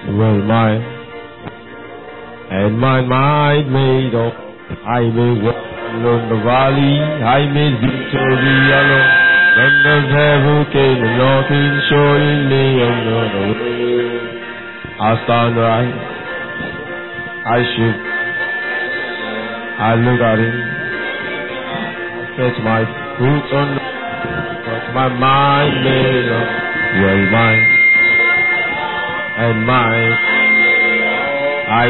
well mine, and my mind made up. I may walk along the valley, I may victory alone. When the devil came knocking, showing me another way. I stand right, I should, I look at him, set my foot on the, but my mind made up, well mine, and mine, I,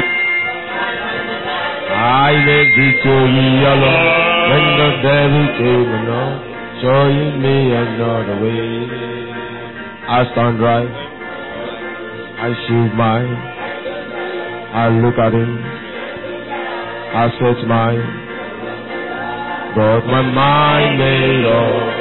I made victory alone, when the devil came along, showing me another way. I stand right, I shoot mine, I look at him, I set mine, but my mind made up.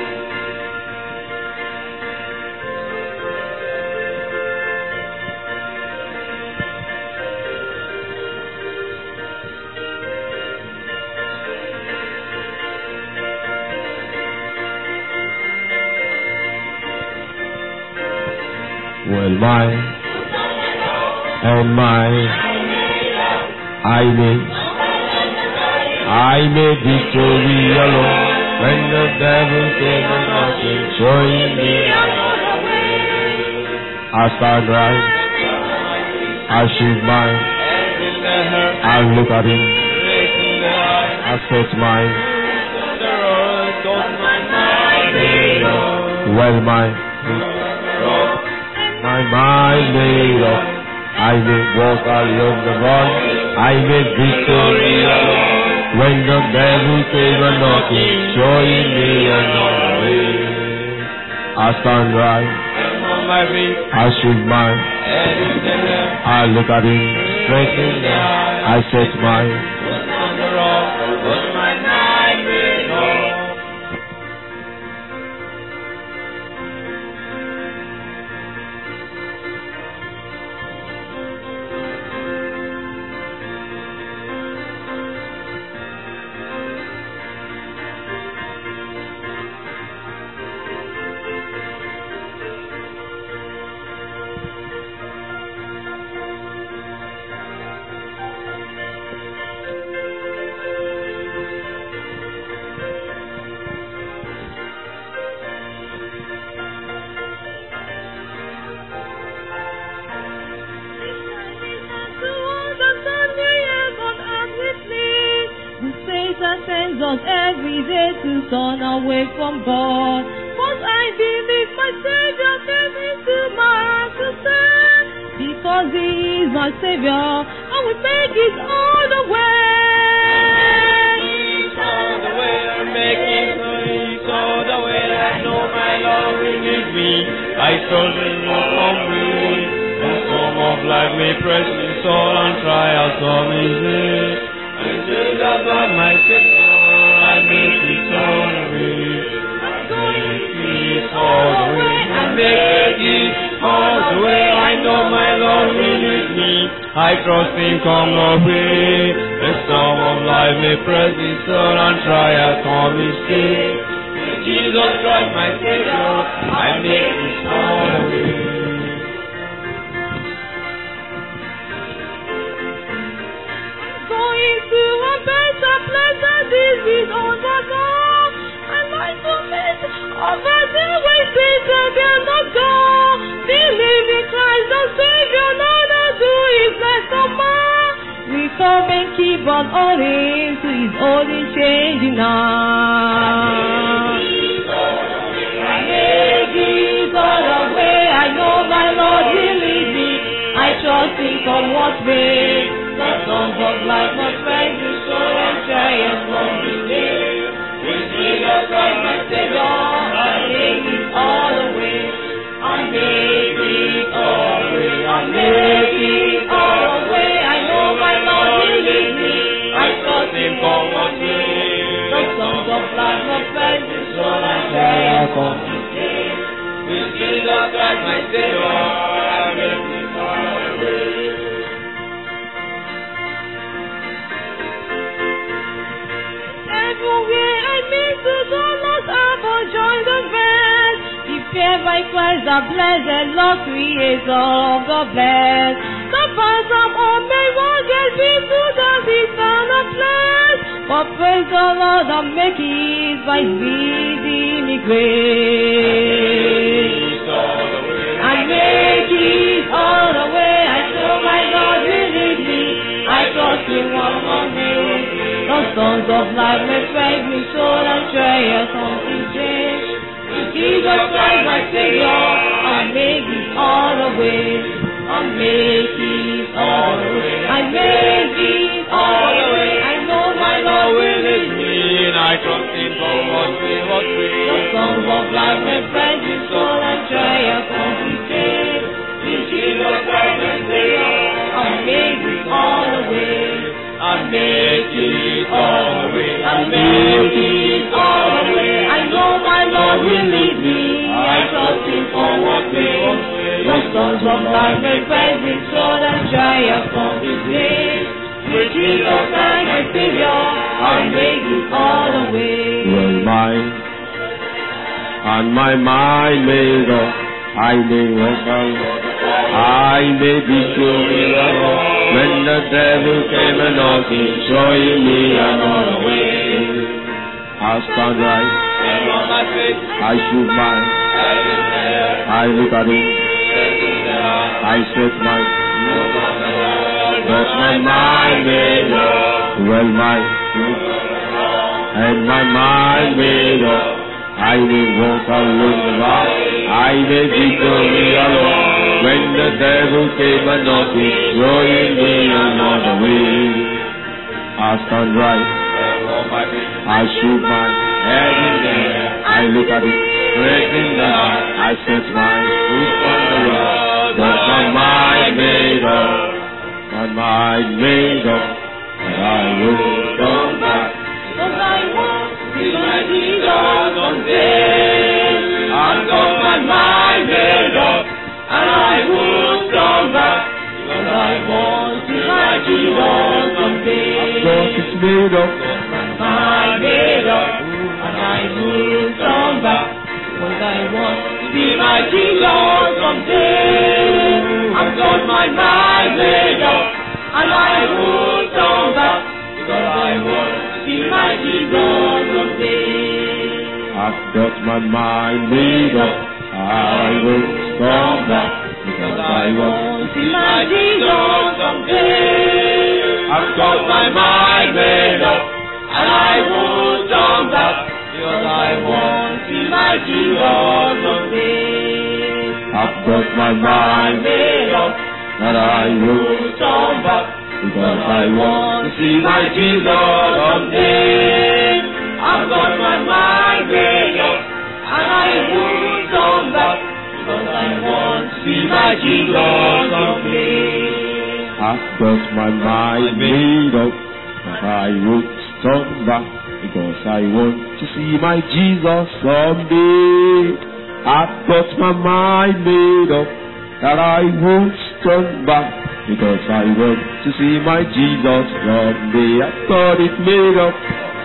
Well, mine and mine, I made, I made victory alone. When the devil came and knocking, showing me, I stand right, I shoot mine, I look at him, I set mine, well, mine, my mind made up. I may walk along the road. I may victory alone. When the devil came a knocking, showing me another way. I stand right. I shoot mine. I look at him straight in the eye. I set mine. sends us every day to turn away from God. But I believe my Savior came into my heart to stand. Because He is my Savior, I will make it all the way. all the way, I'm making it all the way. I know my Lord will lead me. I trust in your complete. The storm of life may press me sore and trials come in it. And Jesus by my Savior, I make it all the way. I'm going to it all the way. I make it all the way. I know my Lord will lead me. I trust Him come no way. The storm of life may press me sore and trials come in it. Jesus Christ my Savior, I make it all the way. Going to a better place than this is on the ground. I like to meet over the way Satan will not go. Believe in Christ the Savior, none to do is like a man. We come and keep on holding to His holy changing now. I make it all away. I know my Lord will lead me. I trust Him from what may. The songs of life must rise to soul and triumph from the day. With Jesus Christ my Savior, I make it all away. I make it all away. I make it all away. I know my Lord will lead me. I trust Him from what may. The songs of life must rise to soul and triumph from the day. With Jesus Christ my Savior, I make it all away. Everywhere I meet to go, Lord, I will join the band. If ever by Christ the blessed Lord creator of the blessed. The path of all may one get people does his son of flesh. But praise the Lord that make it by speeding me grace. I make it all the way. I know my Lord will lead me. I trust in one of me. The sons of life may strike me soul and trials on his change. Jesus Christ my Savior, I make it all the way. I make it all the way. I make it all the way. I know my Lord will lead me. I trust in God, what we what we The songs of life may praise his soul and triumph on his change. In Jesus Christ my Savior, I make it all the way. I make it all the way. I make it all the way. I know my Lord will lead me. I trust him for what way. The songs of life may praise his soul and triumph on his name. With Jesus Christ my Savior, I make it all the way. Well, mine and my mind made up. I may walk alone. I may be sure alone. When the devil came a knocking, showing me another way. I stand right. And on my face, I shoot mine. I declare, I look at it. I set my but my mind made up. Well, my and my mind made up. I will walk alone the rock. I may victory alone. When the devil came a knocking, showing me another way. I stand right. and on my face, I shoot my head in the air. I look at it, breaking the night. I set my foot on the rock. But my mind made up, my mind made up, and I will come back. Cause I want to see my Jesus someday. I've got my mind made up, and I won't come back. Cause I want to see my Jesus someday. Cause it's made up, My mind made up, and I won't come back. Cause I want to see my Jesus someday. I've got my mind made up, and I won't come back. Because I want to see my Jesus someday. I've got my mind made up. I will come back because I want. to see my Jesus someday. I've got my mind made up, and I won't turn back because I want to see my Jesus someday. I've got my mind made up, that I will won't turn back because I want. to see my Jesus someday. I've got my mind made up, and I won't turn back because I want to see my Jesus someday. I've got my mind made up that I would turn back because I want to see my Jesus someday. I've got my mind made up that I won't turn back because I want to see my Jesus someday. I've got it made up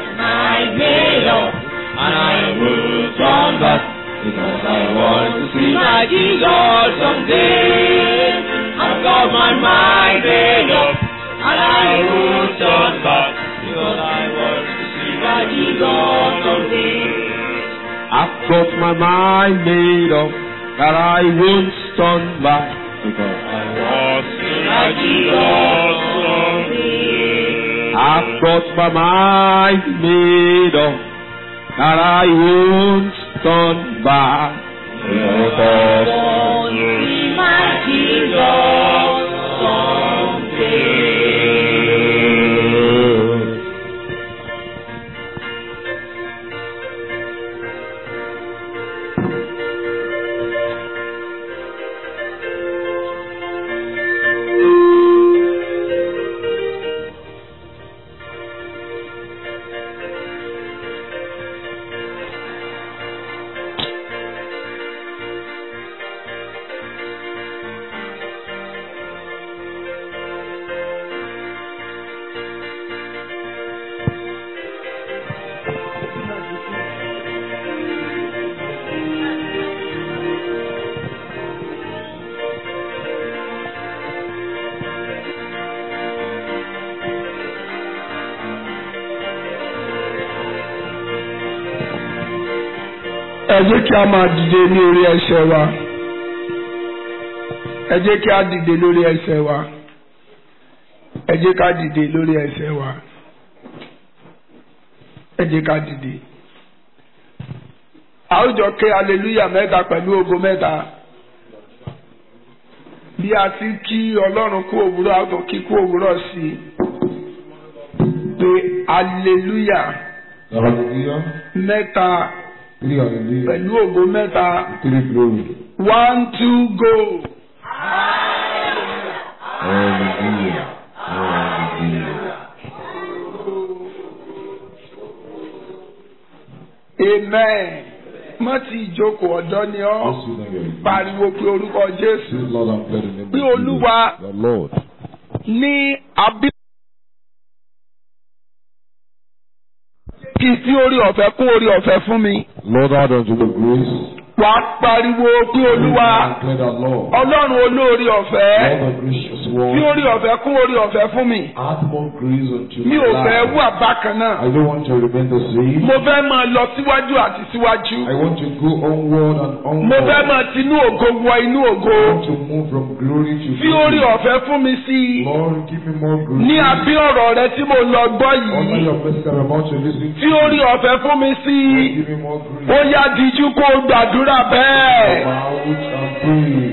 I made up, and I will turn back, because I want to see see my Jesus someday. I've got my mind made up, and I will turn back, because I want to see my Jesus someday. I've got my mind made up that I won't turn back because I want to see my Jesus someday. I've got my mind made up that I won't turn back because want to see my Jesus someday. ẹ jẹ́ kí a máa dìde ní orí ẹsẹ̀ wa ẹ jẹ́ kí a dìde lórí ẹsẹ̀ wa ẹ jẹ́ ká dìde lórí ẹsẹ̀ wa ẹ jẹ́ ká dìde. a ó jọ ké aleluya mẹ́ta pẹ̀lú ògo mẹ́ta bí a ti kí ọlọ́run kú òwúrọ̀ a tó kí kú òwúrọ̀ sí i pé aleluya Hallelujah. mẹ́ta Three hallelujah. pẹ̀lú ògo mẹ́ta Three glory. one two go. Hallelujah. Hallelujah. amen. má ti ìjókòó ọ̀dọ́ ni ọ́ Let's sit on your pariwo pé orúkọ jésù This Lord and pray the name Bí of Olúwa Jesus, the Lord. ní abí. kì í sí orí ọ̀fẹ́ kún orí ọ̀fẹ́ fún mi. Lord, add unto the grace. wà á pariwo pé olúwa And pray the Lord. ọlọ́run olórí ọ̀fẹ́ Lord the gracious fi one. orí ọ̀fẹ́ kún orí ọ̀fẹ́ fún mi. Add more grace unto mi my ò fẹ́ life. wà bákan náà. I don't want to remain the same. mo fẹ́ máa lọ síwájú àti síwájú. I want to go onward and onward. mo fẹ́ máa tinú ògo wọ inú ògo. I want to move from glory to fi orí glory. ọ̀fẹ́ fún mi sí i. Lord, give me more grace. ní abí ọ̀rọ̀ rẹ tí mo lọ gbọ́ Honor yìí. your message I'm about to listen to. fi orí ọ̀fẹ́ fún mi sí i. Give me more grace. ó yá díjú kó o gbàdúrà bẹ́ẹ̀. About and pray.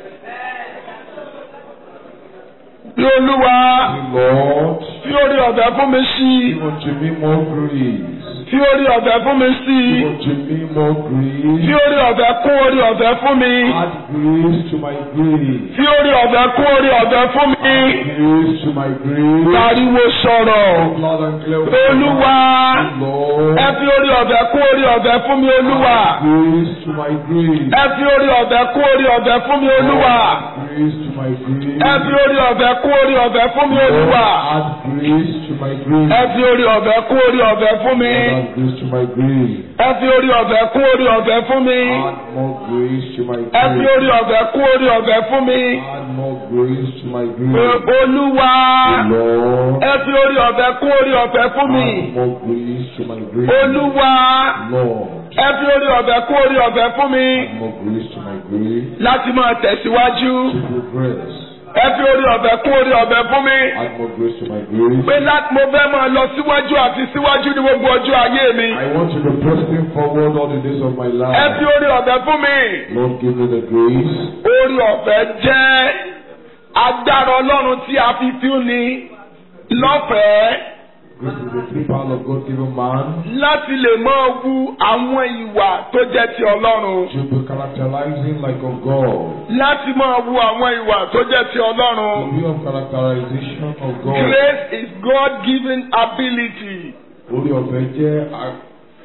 bí olúwa Lord, fi orí ọ̀fẹ́ fún mi sí i. give unto me more grace. fi orí ọ̀fẹ́ fún mi sí i. Give unto me more fi grace. orí ọ̀fẹ́ kún orí ọ̀fẹ́ fún mi. Add grace to my grace. fi orí ọ̀fẹ́ kún orí ọ̀fẹ́ fún mi. Grace to my grace. pariwo sọ̀rọ̀. Loud and clear. olúwa Lord, ẹ fi orí ọ̀fẹ́ kún orí ọ̀fẹ́ fún mi olúwa. grace to my grace. ẹ fi orí ọ̀fẹ́ kún orí ọ̀fẹ́ fún mi olúwa. Grace to my grace. ẹ fi orí ọ̀fẹ́ kún orí ọ̀fẹ́ fún mi olúwa. Add grace to my grace. ẹ fi orí ọ̀fẹ́ kún orí ọ̀fẹ́ fún mi. Add grace to my grace. ẹ fi orí ọ̀fẹ́ kún orí ọ̀fẹ́ fún mi. Add more grace to my ẹ fi grace. orí ọ̀fẹ́ kún orí ọ̀fẹ́ fún mi. Add more grace to my Pé grace. olúwa Lord, ẹ fi orí ọ̀fẹ́ kún orí ọ̀fẹ́ fún mi. add more grace to my grace. olúwa Lord, ẹ fi orí ọ̀fẹ́ kún orí ọ̀fẹ́ fún mi. add more grace to my grace. láti máa tẹ̀síwájú. To progress. ẹ fi orí ọ̀fẹ́ kún orí ọ̀fẹ́ fún mi. Add more grace to my grace. pé láti mo fẹ́ máa lọ síwájú àti síwájú ní gbogbo ọjọ́ ayé mi. I want to be pressing forward all the days of my ẹ fi life. orí ọ̀fẹ́ fún mi. Lord, give me the grace. orí ọ̀fẹ́ jẹ́ agbára ọlọ́run tí a fi fún ni lọ́fẹ̀ẹ́ Grace is the free power of God given man láti lè máa wu àwọn ìwà tó jẹ́ ti ọlọ́run. to be characterizing like of God. láti máa wu àwọn ìwà tó jẹ́ ti The ọlọ́run. way of characterization of God. Grace is God-given ability Orí ọ̀fẹ́ jẹ́ a-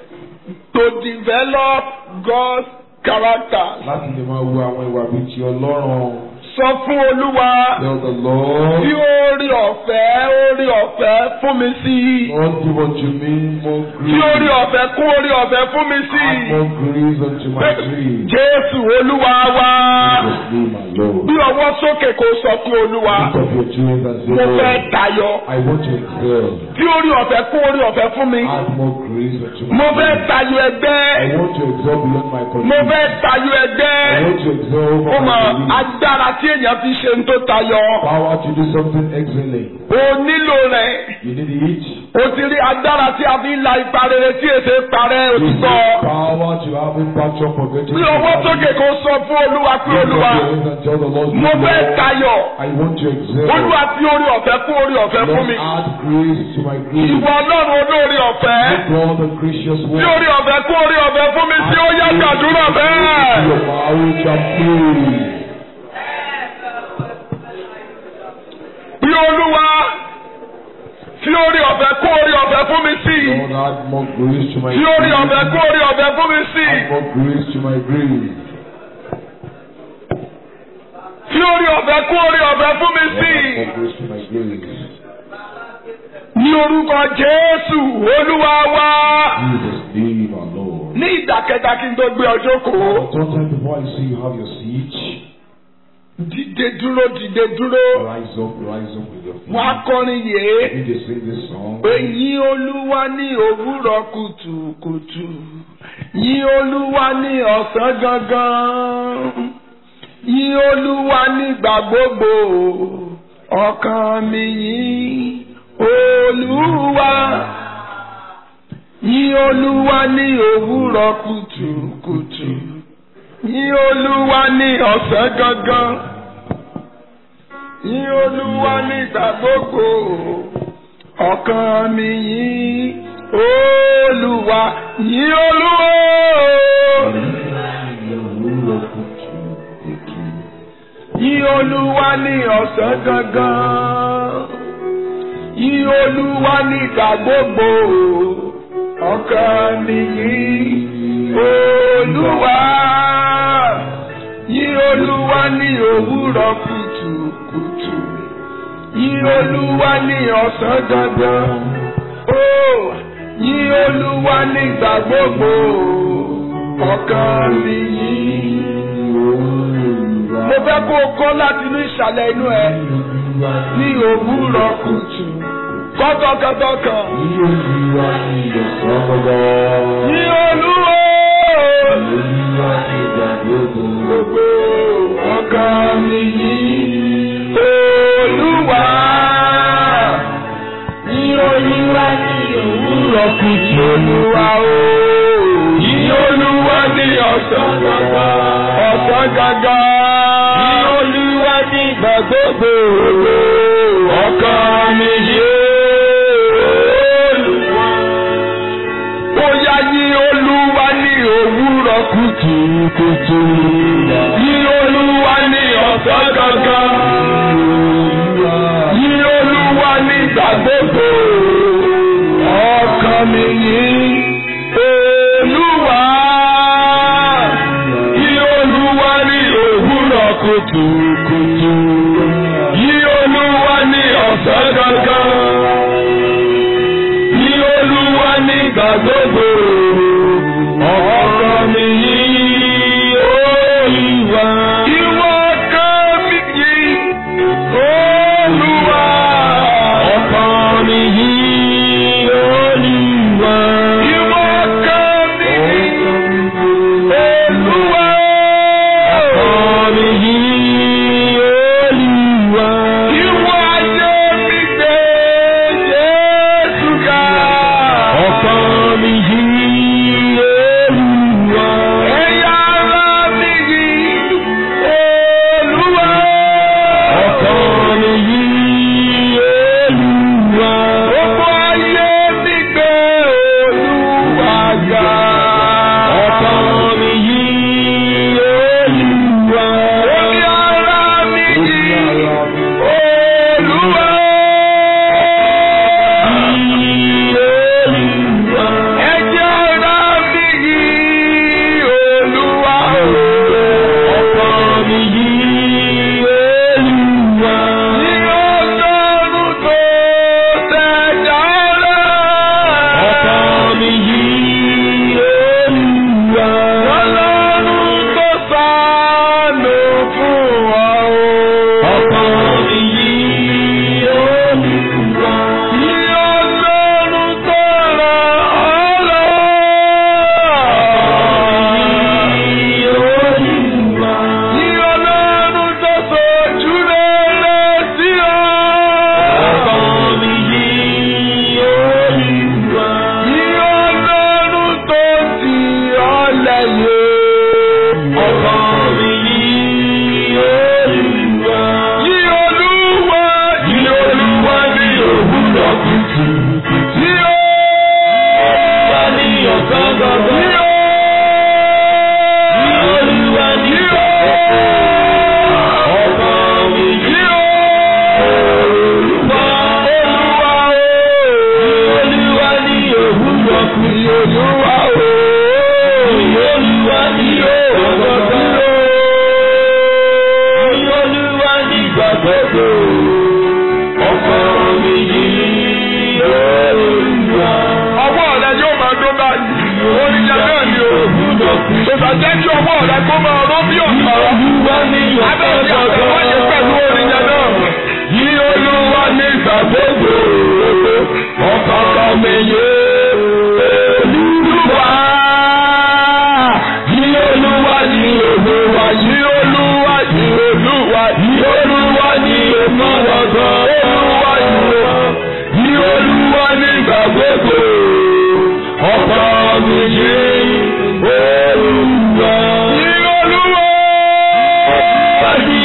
to develop God's character. láti lè máa wo àwọn ìwà bíi ti Ọlọ́run. Sọ fún Olúwa Tell the Lord, bí orí ọ̀fẹ́ orí ọ̀fẹ́ fún mi sí i. Lord give unto me more Bí orí grace. ọ̀fẹ́ kún orí ọ̀fẹ́ fún mi sí Add i. more grace unto my grace. Jésù Olúwa wa. Jesus name my Lord. Bí ọwọ́ sókè kò sọ fún Olúwa. Lift up your children and say, Mo fẹ́ Lord, tayọ. I want to excel. Bí orí ọ̀fẹ́ kún orí ọ̀fẹ́ fún mi. Add more grace unto my Mo fẹ́ grace. tayọ I ẹgbẹ́. want to excel beyond my Mo condition. fẹ́ tayọ I ẹgbẹ́. want to excel over Ó mọ my belief. agbára tí èèyàn fi ṣe ń tó tayọ. Power to do something excellent. O nílò rẹ̀. You need it. O ti rí agbára tí a fi ń la ipa rere tí èsè parẹ́ You need òtítọ́. power to have impact on forgetting. Bí ọwọ́ sókè kò sọ fún Olúwa pé Lift up Olúwa. your hands and tell the Lord, Mo fẹ́ Lord, tayọ. I want to excel. Olúwa fi orí ọ̀fẹ́ kún orí ọ̀fẹ́ fún Lord, mi. add grace to my grace. Ìwọ Ọlọ́run olórí ọ̀fẹ́. God, the gracious Fi one. orí ọ̀fẹ́ kún orí ọ̀fẹ́ fún mi tí ó yá gbàdúrà bẹ́ẹ̀. Your power shall pray. Bí Olúwa fi orí ọ̀fẹ́ kún orí ọ̀fẹ́ fún mi sí. Lord, add more grace to my Fi orí ọ̀fẹ́ grace. kún orí ọ̀fẹ́ fún mi sí. Add more grace to my grace. Fi orí ọ̀fẹ́ kún orí ọ̀fẹ́ fún mi sí. Lord, add more grace to my grace. Ní orúkọ Jésù Olúwa wá. Jesus name our Lord. Ní ìdàkẹ́ta kí n tó gbé ọjọ́ kò. Sometime before I see you have your seat, Dìde dúró dìde dúró. rise up, rise up with your feet. Wọ́n á kọrin yèé. Begin to sing this song. Èyí Olúwa ní òwúrọ̀ kùtùkùtù. Yìn Olúwa ní ọ̀sán gangan. Yìn Olúwa nígbà gbogbo. Ọkàn mi yìn Olúwa. Yìn Olúwa ní òwúrọ̀ kùtùkùtù. Yìn Olúwa ní ọ̀sán gangan. Yìn Olúwa nígbà gbogbo. Ọkàn mi yìn Olúwa. Yìn Olúwa. Yìn Olúwa ní ọ̀sán gangan. Yìn Olúwa nígbà gbogbo. Ọkàn mi yìn Olúwa. Yìn Olúwa ní òwúrọ̀ kùtùkùtù. Yìn Olúwa ní ọ̀sán gangan. Ó yìn Olúwa nígbà gbogbo. Ọkàn mi yìn mo fẹ́ kó o kọ́ láti inú ìsàlẹ̀ inú ẹ ní òwúrọ̀ kùtù kọ́tọ̀kọ́tọ̀ kan. Ní olúwo gbogbo ọkàn mi yìn olúwa. Ní olúwa ní òwúrọ̀ kùtù olúwa o. Ní olúwa ní ọ̀sán gàgà. Ọ̀sán gàgà. Ní olúwa ní ìgbà gbogbo. Ọkàn mi yé olúwa. Bóyá ní olúwa ní òwúrọ̀ kùtùkùtù. Ní olúwa ní ọ̀sán gàgà. Ní olúwa ní ìgbà gbogbo. Ọkàn mi yìn olúwa. Yí olúwa ní òwúrọ̀ kùtùkùtù. Yí olúwa ní ọ̀sán gangan. Yí olúwa ní ìgbà gbogbo. Ọkàn mi yìn olúwa. Ìwọ ọkàn mi yìn olúwa. Ọkàn mi yìn olúwa. Ìwọ ọkàn mi yìn olúwa. Ọkàn mi yìn olúwa. Ìwọ ayé mi gbé Jésù ga. Ọkàn mi yìn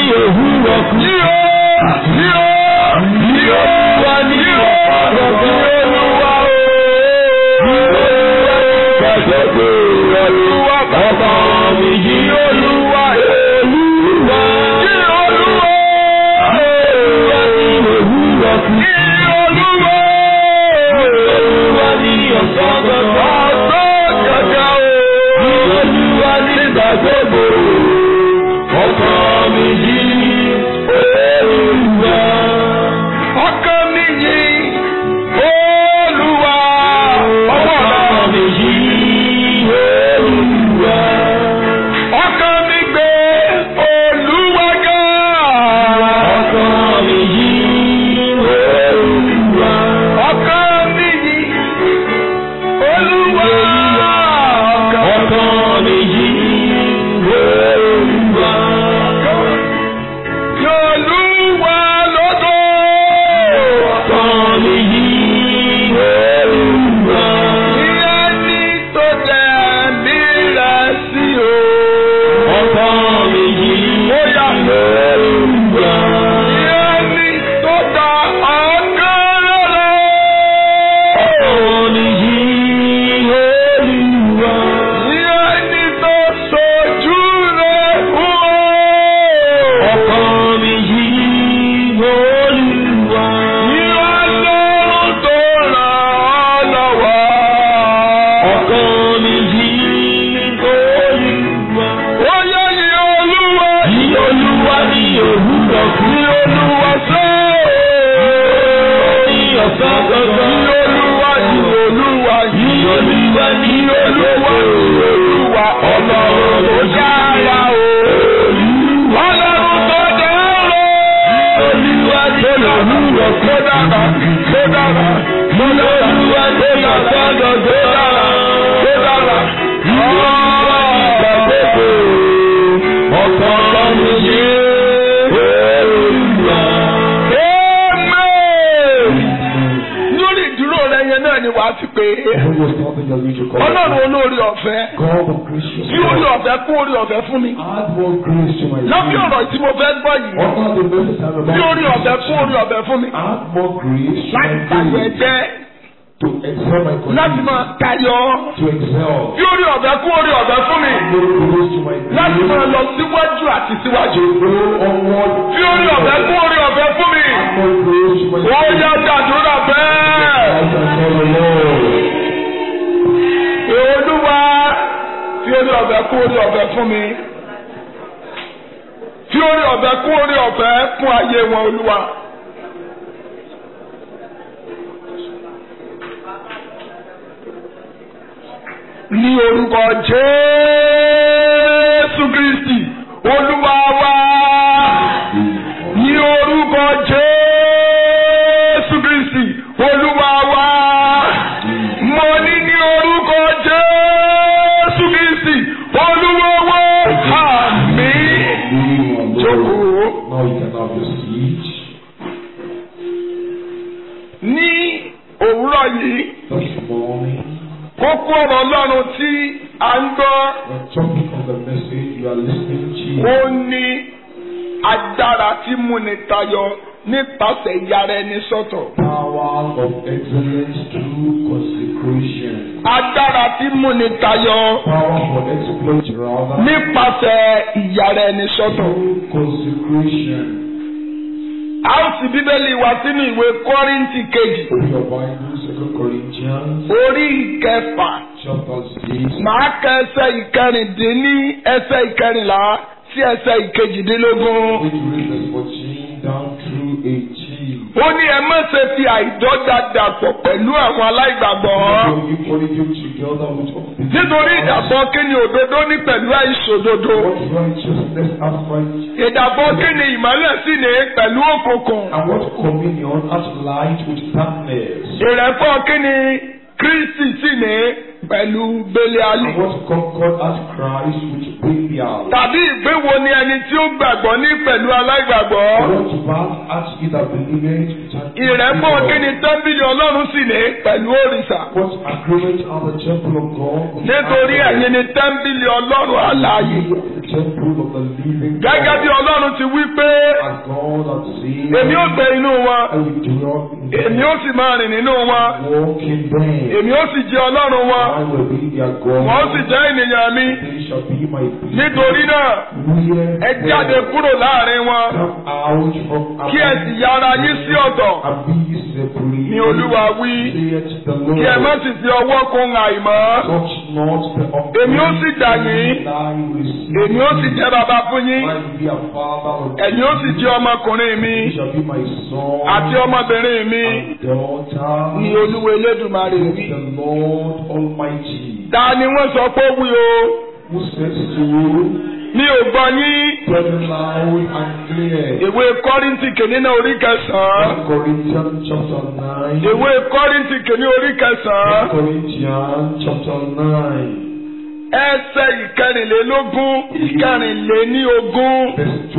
òwúrọ̀ kù. Ní o, ní o, ní olúwa ní ọ̀pọ̀ ní olúwa o. Ní olúwa ní gbàgbé olúwa bàbá mi yí olúwa olúwa. Ní olúwa olúwa ní òwúrọ̀ kù. Ní olúwa olúwa ní ọ̀sán gbọ̀ngàn. Ọ̀sán gbọ̀ngàn o. Ní olúwa ní gbàgbé ọkàn mi yí olúwa. ọkàn mi yí olúwa. ọkàn mi yí olúwa. ọkàn mi gbé olúwa ga. ọkàn mi yí olúwa. ọkàn mi yí olúwa. ọkàn mi yí olúwa. Yolúwa lọ́dọ̀. Ọkàn mi yí olúwa. Ní ẹni tó tẹ̀ mí rẹ̀ sí o. Ọkàn mi yí olúwa. Ní ẹni tó ta ọkàn lọ́lọ́. Ọkàn mi yí olúwa. Ní ẹni tó sojú rẹ̀ fún o. Ọkàn mi yí olúwa. Ní ọlọ́run tó ràn ọ́ lọ́wọ́. Ọkàn mi yí olúwa. Ó yẹ ní olúwa. Ní olúwa ní òwúrọ̀ kú. Ní olúwa sọ. Ní ọ̀sán gbọ̀ngàn. Ní olúwa ní olúwa. Ní olúwa ní olúwa. Olúwa ọlọ́run tó dára o. Ọlọ́run tó dára. Olúwa tó lòlúwọ̀ tó dára. Tó dára. Mo lọ olúwa tó lọ́sọ̀ lọ tó dára. Tó dára. Olúwa ní ìgbàgbọ́. Ọkàn mi yé olúwa. Lórí ìdúró rẹ yẹn náà ni wàá ti pè é. When you're stopping your reach, you call Ọlọ́run olórí ọ̀fẹ́. God of gracious. Bí orí ọ̀fẹ́ kún orí ọ̀fẹ́ fún mi. Add more grace to my Lábí life. ọ̀rọ̀ tí mo fẹ́ gbọ́ yìí. Honor the message I'm about Bí orí to ọ̀fẹ́ teach. kún orí ọ̀fẹ́ fún mi. Add more grace to Láti my tayọ faith. ẹgbẹ́. To excel my Láti colleagues. máa tayọ. To excel. Bí orí ọ̀fẹ́ kún orí ọ̀fẹ́ fún mi. More grace to my Láti máa faith. lọ síwájú àti síwájú. To go onward. Bí orí ọ̀fẹ́ kún orí ọ̀fẹ́ fún mi. More grace to my Ó faith. yá dàdúrà bẹ́ẹ̀. I can tell the Lord. Olúwa fi orí ọ̀fẹ́ kún orí ọ̀fẹ́ fún mi. Fi orí ọ̀fẹ́ kún orí ọ̀fẹ́ fún ayé wọn Olúwa. Ní orúkọ Jésù Kristi, Olúwa wa. Ní orúkọ Jésù Kristi, Olúwa wa. Mo ní ní orúkọ Jésù Kristi, Olúwa wa. Àmín. Jókòó. Now you can have your seat. Ní òwúrọ̀ yìí, This morning, kókó ọ̀rọ̀ Ọlọ́run tí a ń gbọ́, the topic of the message you are listening ó to ní agbára tí múni tayọ nípasẹ̀ ìyára ẹni sọ́tọ̀. power of excellence through consecration. Agbára tí múni tayọ Power for exploit rather nípasẹ̀ ìyára ẹni sọ́tọ̀. through consecration. A ó sì Bíbélì wá sínú ìwé Kọ́ríńtì kejì, Open your Bible, Second Corinthians, orí ìkẹfà. chapter six. Màá ka ẹsẹ̀ ìkẹrìndínní ẹsẹ̀ ìkẹrìnlá sí ẹsẹ̀ ìkejìdínlógún. Going to read verse fourteen down through eighteen. Ó ní ẹ má ṣe fi àìdọ́gba dàpọ̀ pẹ̀lú àwọn aláìgbàgbọ́. So you politics together with unbelievers. Nítorí ìdàpọ̀ kí ni òdodo ní pẹ̀lú àìṣòdodo. What righteousness has right Ìdàpọ̀ kí ni ìmọ́lẹ̀ sì ní pẹ̀lú òkùnkùn. and what communion has light with darkness. Ìrẹ́pọ̀ kí ni Kristi sì ní pẹ̀lú Bẹ́líálì. And what concord has Christ with Belial. Tàbí ìgbéwo ni ẹni tí ó gbàgbọ́ ní pẹ̀lú aláìgbàgbọ́. What bad has he that believeth with an Ìrẹ́pọ̀ kí ni unbeliever? tẹ́ḿbìlì Ọlọ́run sì ní pẹ̀lú òrìṣà. What agreement are the temple of God? with Nítorí idols? ẹ̀yin ni tẹ́ḿbìlì Ọlọ́run alààyè temple of the living gẹ́gẹ́ bí God. ọlọ́run ti wí pé As God has said, èmi ó gbé inú wọn I will dwell in them, èmi ó sì máa rìn nínú wọn walk in them. èmi ó sì jẹ́ ọlọ́run wọn I will be their wọ́n God. sì jẹ́ ènìyàn mi They shall be my people. nítorí náà Where ẹ jáde kúrò láàrin wọn come out from kí ẹ sì yára yín sí ọ̀tọ̀ and be separate. ní olúwa wí Saith the kí ẹ má Lord. sì fi ọwọ́ kun àìmọ́ Touch not the èmi ó sì dà yín èmi ó sì jẹ́ bàbá fún yín I will be a father of ẹ̀yin ó sì jẹ́ ọmọkùnrin mi You shall be my son àti ọmọbìnrin mi and daughter. ní olúwa elédùmarè Saith wí. the Lord Almighty. ta ni wọ́n sọ pé ó wí o Who says to you, mi ò gbọ́ yín very loud and clear. ìwé kọ́rìntì kìíní náà orí kẹsàn-án 1 Corinthians chapter 9. ìwé kọ́rìntì kìíní orí 1 kẹsàn-án Corinthians chapter 9. ẹsẹ̀ ìkẹrìnlélógún ìkẹrìnléníogún Verse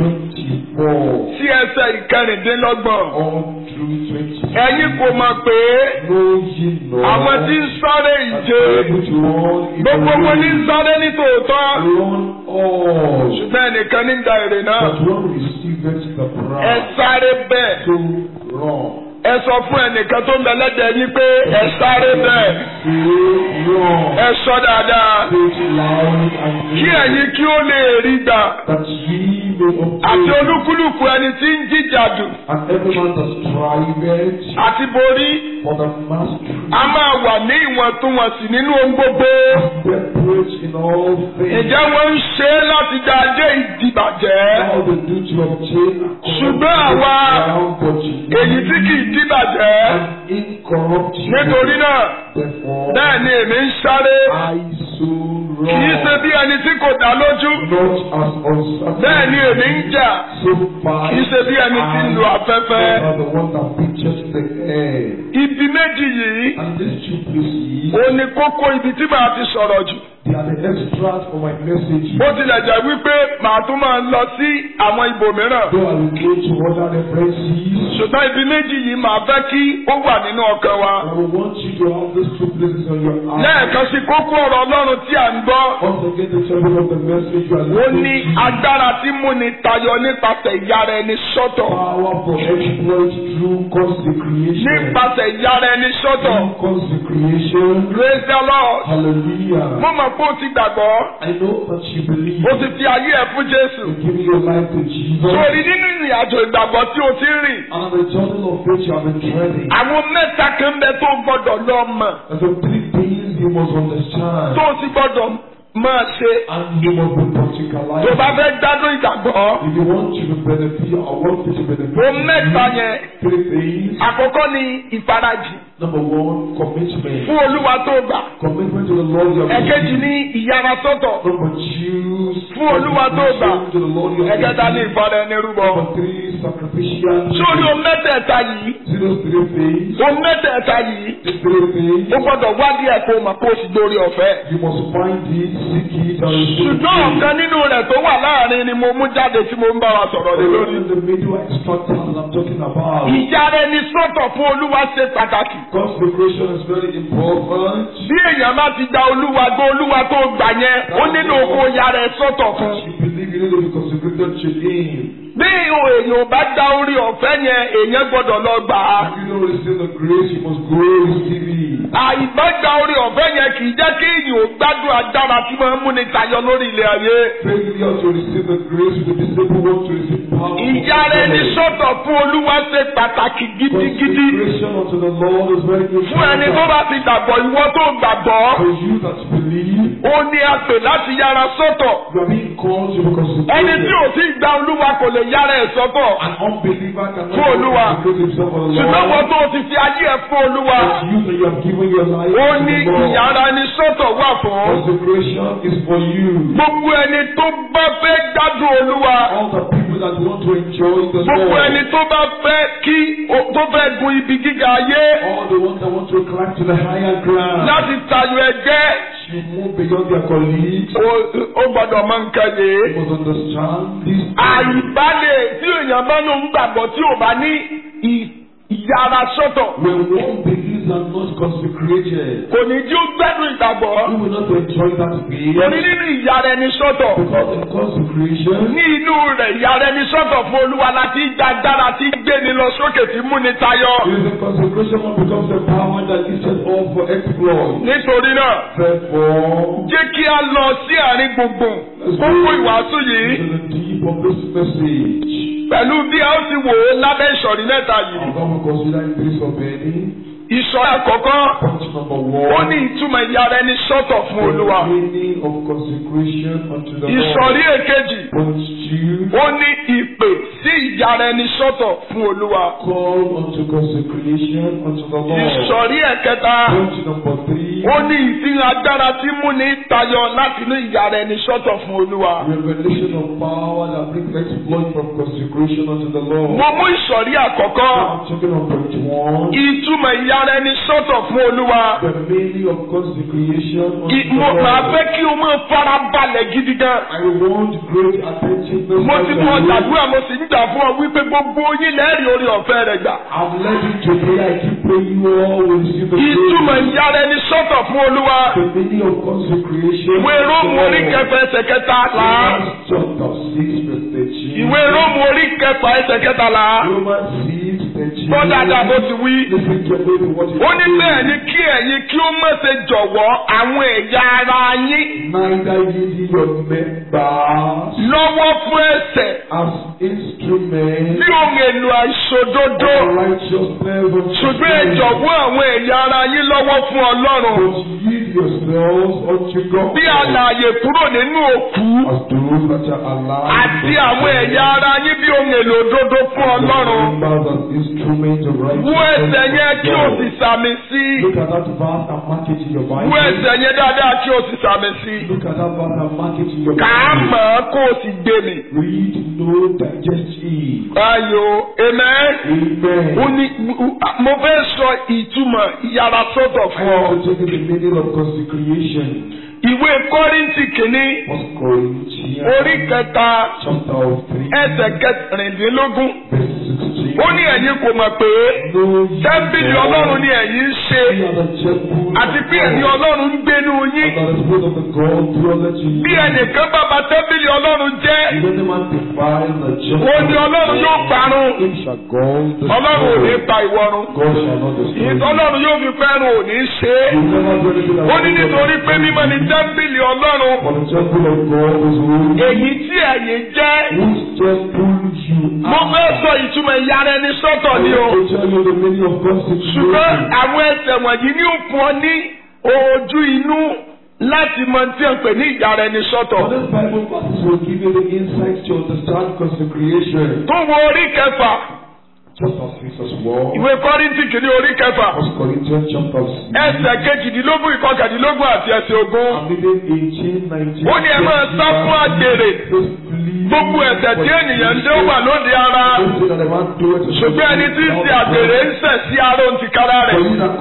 24. sí ẹsẹ̀ ìkẹrìndínlọ́gbọ̀n On through 20. ẹ̀yin kò mọ̀ pé Know ye not àwọn tí ń sáré that ìje able to run in the gbogbo wọn ní ń race, sáré ní tòótọ́ run all, ṣùgbọ́n ẹnìkan ní ń da èrè náà but one receiveth the ẹ prize. sáré bẹ́ẹ̀ So run. ẹ sọ fún ẹnìkan tó ń bẹ lẹ́dẹ̀ẹ́ yín pé ẹ sáré bẹ́ẹ̀ Say run. ẹ sọ dáadáa Say it loud and kí clear, ẹ̀yin kí ó lè rí gbà that ye may àti obtain, olúkúlùkù ẹni tí ń jíjàdù and every man that striveth àti borí for the mastery, a máa wà ní ìwọ̀ntúnwọ̀nsì nínú ohun gbogbo. separate in all things. Ǹjẹ́ wọ́n ń ṣe é láti dá adé ìdìbàjẹ́? All the duty of obtain Ṣùgbọ́n àwa èyí tí kì í dìbàjẹ́. and incorruptible. Nítorí náà, Therefore, bẹ́ẹ̀ ni èmi ń sáré. I so Kì í ṣe run, bí ẹni tí kò dá lójú. not as uncertain. Bẹ́ẹ̀ ni èmi ń jà. so far. Kì í ṣe bí ẹni tí ń lo afẹ́fẹ́. are the one that pictures the air. Ibi méjì yìí, And these two places, ó ní kókó ibi tí màá ti sọ̀rọ̀ jù. they are the extract for my message. Bó tilẹ̀ jẹ́ wípé màá tún máa lọ sí àwọn ibòmíràn. Though I will go to other references, Ṣùgbọ́n ibi méjì yìí màá fẹ́ kí ó wà nínú ọkàn wa. I will want you to have these two places on your heart. Lẹ́ẹ̀kan sí kókó ọ̀rọ̀ Ọlọ́run tí à ń gbọ́. Once again, the topic of the message you are Ó ní listening to. agbára tí múni tayọ nípasẹ̀ ìyára ẹni sọ́tọ̀. Power for exploit through consecration. Nípasẹ̀ ìyára ẹni sọ́tọ̀. Through consecration. Praise the Lord. Hallelujah. Mo mọ̀ pé o ti gbàgbọ́. I know that you believe. O ti fi ayé ẹ̀ fún Jésù. You're giving your life to Jesus. Sórí nínú ìrìn àjò ìgbàgbọ́ tí o ti ń rìn. And on the journey of faith you have been treading. Àwọn mẹ́ta kan bẹ tó gbọ́dọ̀ lọ mọ̀. There's some three things you must understand. Tó o ti gbọ́dọ̀ máa ṣe. And you must be practicalized. Tó o bá fẹ́ gbádùn ìgbàgbọ́. If you want to benefit, I want you to benefit. O mẹ́ta yẹn. Three things. Àkọ́kọ́ ni ìfarajì Number one, commitment. fún Olúwa tó gbà. Commitment to the Lord your Ẹ̀kejì ní ìyára sọ́tọ̀ Number two, fún Olúwa tó gbà. consecration to the Lord your Ẹ̀kẹta ní ìfọ̀rọ̀ ẹni rúbọ. Number three, sacrificial. Sórí o mẹ́tẹ̀ẹ̀ta yìí. See those three things. O mẹ́tẹ̀ẹ̀ta yìí. These three things. O gbọ́dọ̀ wádìí ẹ̀ kó o mọ̀ kó o sì dórí ọ̀fẹ́. You must find it, seek it, and receive Ṣùgbọ́n it. ọ̀kan nínú rẹ̀ tó wà láàrin ni mo mú jáde tí mo ń bá wa sọ̀rọ̀ lé lórí. in the middle extractors that I'm talking about. Ìyára ẹni sọ́tọ̀ fún Olúwa ṣe pàtàkì. Consecration is very important. Bí èèyàn bá ti gba Olúwa gbọ́ Olúwa tó gbà yẹn, ó nílò kó yára ẹ sọ́tọ̀ fún. You believe you need to be consecrated to Him. Bí èèyàn bá gba orí ọ̀fẹ́ yẹn, èèyàn gbọ́dọ̀ lọ gbà á. If you don't receive the grace, you must go receive it. Àìgbọ́gba orí ọ̀fẹ́ yẹn kì í jẹ́ kí èèyàn ò gbádùn agbára tí máa ń múni tayọ lórí ilẹ̀ ayé. Failure to receive the grace, the disabled want to receive power. Ìyára ẹni sọ́tọ̀ fún Olúwa ṣe pàtàkì gidigidi. Consecration unto the Lord is very important. Fún ẹni tó bá ti gbàgbọ́, ìwọ tó gbàgbọ́, For you that believe, ó ní a pè láti yára sọ́tọ̀. you are being called to be Ẹni tí consecrated. ò tí ì gba Olúwa kò lè yára ẹ̀ sọ́tọ̀. An unbeliever cannot Fún Olúwa. consecrate himself for the Ṣùgbọ́n wọ́n Lord. tó ti fi ayé ẹ̀ fún Olúwa. But you that you have given your life Ó to ní the Lord. ìyára ẹni sọ́tọ̀ wà fún. Consecration is for you. Gbogbo ẹni tó bá fẹ́ gbádùn Olúwa. All the people that want to enjoy the Gbogbo ẹni Lord. tó bá fẹ́ kí o- tó fẹ́ gun ibi gíga ayé. All the ones that want to climb to the higher ground. Láti tayọ ẹgbẹ́. You move beyond their colleagues. Ó- Ó gbọ́dọ̀ máa ń kẹ́yẹ. You must understand this. Àìbalẹ̀ tí èèyàn bá ló ń gbàgbọ́ tí ò bá ní ì- ìyára sọ́tọ̀. When one believes these are not consecrated, kò ní jí ó gbẹ́dùn ìgbàgbọ́. you will not enjoy that faith. torí nínú ìyára ẹni sọ́tọ̀ Because in consecration, ní inú rẹ̀ ìyára ẹni sọ́tọ̀ fún olúwa láti gbàgbára tí gbéni lọ sókè tí múni tayọ. it is a consecration what becomes the power that is set up for exploit. nítorí náà Therefore, jẹ́ kí a lọ sí àárín gbùngbùn gbogbo ìwàásù yìí to the deep of this message. pẹ̀lú bí a ó ti wò ó lábẹ́ ìsọ̀rí mẹ́ta yìí. I'm going to consider in this of any. ìsọ̀rí àkọ́kọ́ Point number ó one. ní ìtumọ̀ ìyára ẹni sọ́tọ̀ fún olúwa. The meaning of consecration unto the ìsọ̀rí Lord. èkejì Point two. ó ní ìpè sí ìyára ẹni sọ́tọ̀ fún olúwa. Call unto consecration unto the Lord. ìsọ̀rí ẹ̀kẹta Point number three. ó ní ìfihàn agbára tí múni tayọ láti inú ìyára ẹni sọ́tọ̀ fún olúwa. Revelation of power that brings exploit from consecration unto the Lord. mo mú ìsọ̀rí àkọ́kọ́ I'm talking on point one. ìtumọ̀ ìyára ẹni sọ́tọ̀ fún olúwa. The meaning of consecration unto Ì- the mo máa Lord. fẹ́ kí o máa fara balẹ̀ gidi gan. I want great attentiveness. mo ti mọ unto you. ọ̀dàdúrà mo sì ń gbà fún ọ wípé gbogbo yín lẹ́rìí orí ọ̀fẹ́ rẹ̀ gbà. I'm letting today I keep praying you all will receive the ìtumọ̀ grace. ìyára ẹni sọ́tọ̀ fún olúwa. The meaning of consecration. ìwé róòmù orí kẹfà ẹsẹ̀ kẹtàlá. Romans chapter six verse thirteen. ìwé róòmù orí kẹfà ẹsẹ̀ kẹtàlá. Romans six thirteen. gbọ́ dáadáa bó ti wí. Listen carefully to what it ó ní says. bẹ́ẹ̀ ni kí ẹ̀yin kí ó má ṣe jọ̀wọ́ àwọn ẹ̀yà ara yín Neither using your members lọ́wọ́ fún ẹ̀ṣẹ̀ as instruments bí ohun èlò àìṣòdodo. of righteousness unto ṣùgbọ́n ẹ sin, jọ̀wọ́ àwọn ẹ̀yà ara yín lọ́wọ́ fún ọlọ́run. but yield yourselves unto God bí alààyè kúrò nínú òkú as those that are alive àti àwọn ẹ̀yà ara yín bí ohun èlò òdodo fún ọlọ́run. members as instruments of Wú ẹsẹ̀ yẹn kí o sì righteousness. sàmì sí. Look at that verse and mark it in your Wú Bible. ẹsẹ̀ yẹn dáadáa kí o sì sàmì sí. Look at that verse and mark it in your Kà á Bible. mọ̀ ọ́ kó o sì gbé mi. Read, no, digest it. Ayò amen. Ó Amen. ní mo fẹ́ sọ ìtumọ̀ ìyára sọ́tọ̀ I fún ọ. want to take the meaning of consecration. Ìwé Kọ́ríńtì kìíní First Corinthians orí kẹta chapter of three, ẹsẹ̀ kẹrìndínlógún. verse sixteen. Ó ní ẹ̀yin kò mọ̀ pé Know ye tẹ́ḿpìlì all Ọlọ́run ni ẹ̀yin ń ṣe ye are the temple àti of pé ẹ̀mí God, Ọlọ́run ń gbénú yín. and that the Spirit of the God dwelleth in Bí you. ẹnìkan bá bà tẹ́ḿpìlì Ọlọ́run jẹ́, If any man defile the ó ní temple, Ọlọ́run yóò parun. him shall God Ọlọ́run ò ní destroy. pa ìwọ̀run. God shall not destroy. you. Ìtọ́lọ́run yóò fi fẹ́ràn ò ní ṣe é. You never do anything that Ó ní will nítorí not pé mímọ́ ni tẹ́ḿpìlì Ọlọ́run. For the temple of God is holy. Èyí tí ẹ̀yin jẹ́. Whose temple you Mo are. fẹ́ sọ ìtumọ̀ ìyára ẹni sọ́tọ̀ I ni o. want to tell you the meaning of Ṣùgbọ́n consecration. àwọn ẹsẹ̀ wọ̀nyí ní ó fún ọ ní ojú inú láti mọ tí à ń pè ní ìyára ẹni sọ́tọ̀. For this Bible verse will give you the insight to understand consecration. Tó wo orí kẹfà, Chapter 6 as well. ìwé Kọ́ríńtì kìíní orí kẹfà, First Corinthians chapter 6. ẹsẹ̀ kejìdínlógún ìkọkàndínlógún àti ẹsẹ̀ ogún. I'm reading 18, 19. Ó ní ẹ máa sá fún àgbèrè. Gbogbo ẹ̀ṣẹ̀ tí ènìyàn ń dé ó wà lóde ara. Ṣùgbọ́n ẹni tí ń ṣe àgbèrè ń ṣẹ̀ sí ara òun ti kára rẹ̀.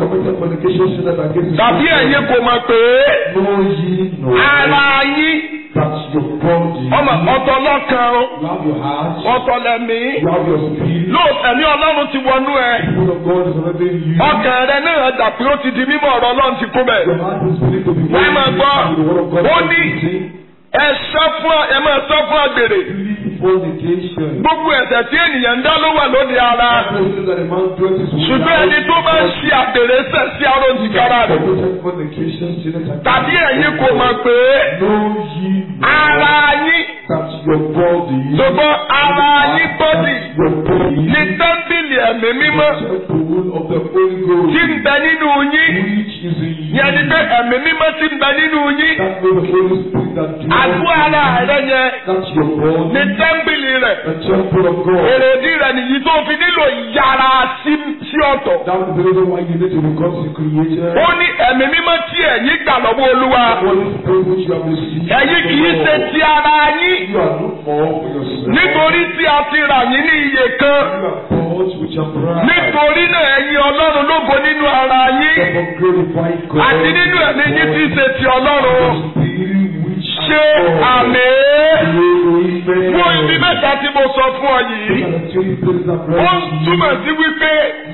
Tàbí ẹ̀yin kò mọ̀ pé Know ye no ara yín that your body, ọmọ ọ̀tọ̀ lọ́kàn o, you have your heart, ọ̀tọ̀ lẹ̀mí. you have your spirit. Lóòótọ́ ẹ̀mí Ọlọ́run ti wọnú ẹ. The Spirit of God is already in you. Ọkàn rẹ náà dà pé ó ti di mímọ́ ọ̀rọ̀ Ọlọ́run ti kú bẹ̀. Your heart is willing to be Wọ́n máa gbọ́. the word of God. Ó ní ẹ sá fún ẹ máa sá fún àgbèrè. Flee fornication. Gbogbo ẹ̀ṣẹ̀ tí ènìyàn ń dá ló wà lóde ara. Everything that a man doeth is Ṣùgbọ́n ẹni tó bá ń ṣe àgbèrè ṣẹ̀ sí ara òun ti kára rẹ̀. committed fornication, sinners and Tàbí ẹ̀yin kò mọ̀ pé Know ye ara yín that your body, ṣùgbọ́n ara yín bọ́dì your body, ní tẹ́ḿpìlì ẹ̀mí mímọ́ the temple of the Holy Ghost, tí ń bẹ nínú yín. which is in you. Yẹn ni pé ẹ̀mí mímọ́ tí ń bẹ nínú yín. That way the Holy Spirit that Àgọ́ dwells ara rẹ yẹn That's your body, ní tẹ́ḿpìlì rẹ̀. the temple of God. Èrèdí rẹ̀ nìyí tó fi nílò yàrá sí sí ọ̀tọ̀. That is the reason why you need to be consecrated. Ó ní ẹ̀mí mímọ́ tí ẹ̀yin gbà lọ́wọ́ Olúwa. The Holy Spirit which you have received. Ẹ̀yin kì í from ṣe God. ti ara yín. You are not more for yourself. Nítorí tí a ti rà yín ní iye kan. You are bought with your bride. Nítorí náà ẹ̀yin Ọlọ́run lógo nínú ara yín. Therefore glorify God. Àti nínú ẹ̀mí yín tí í ṣe ti Ọlọ́run. The Spirit which Ṣé àmì Fún ibi mẹ́ta tí mo sọ fún ọ yìí, ó ń túmọ̀ sí wípé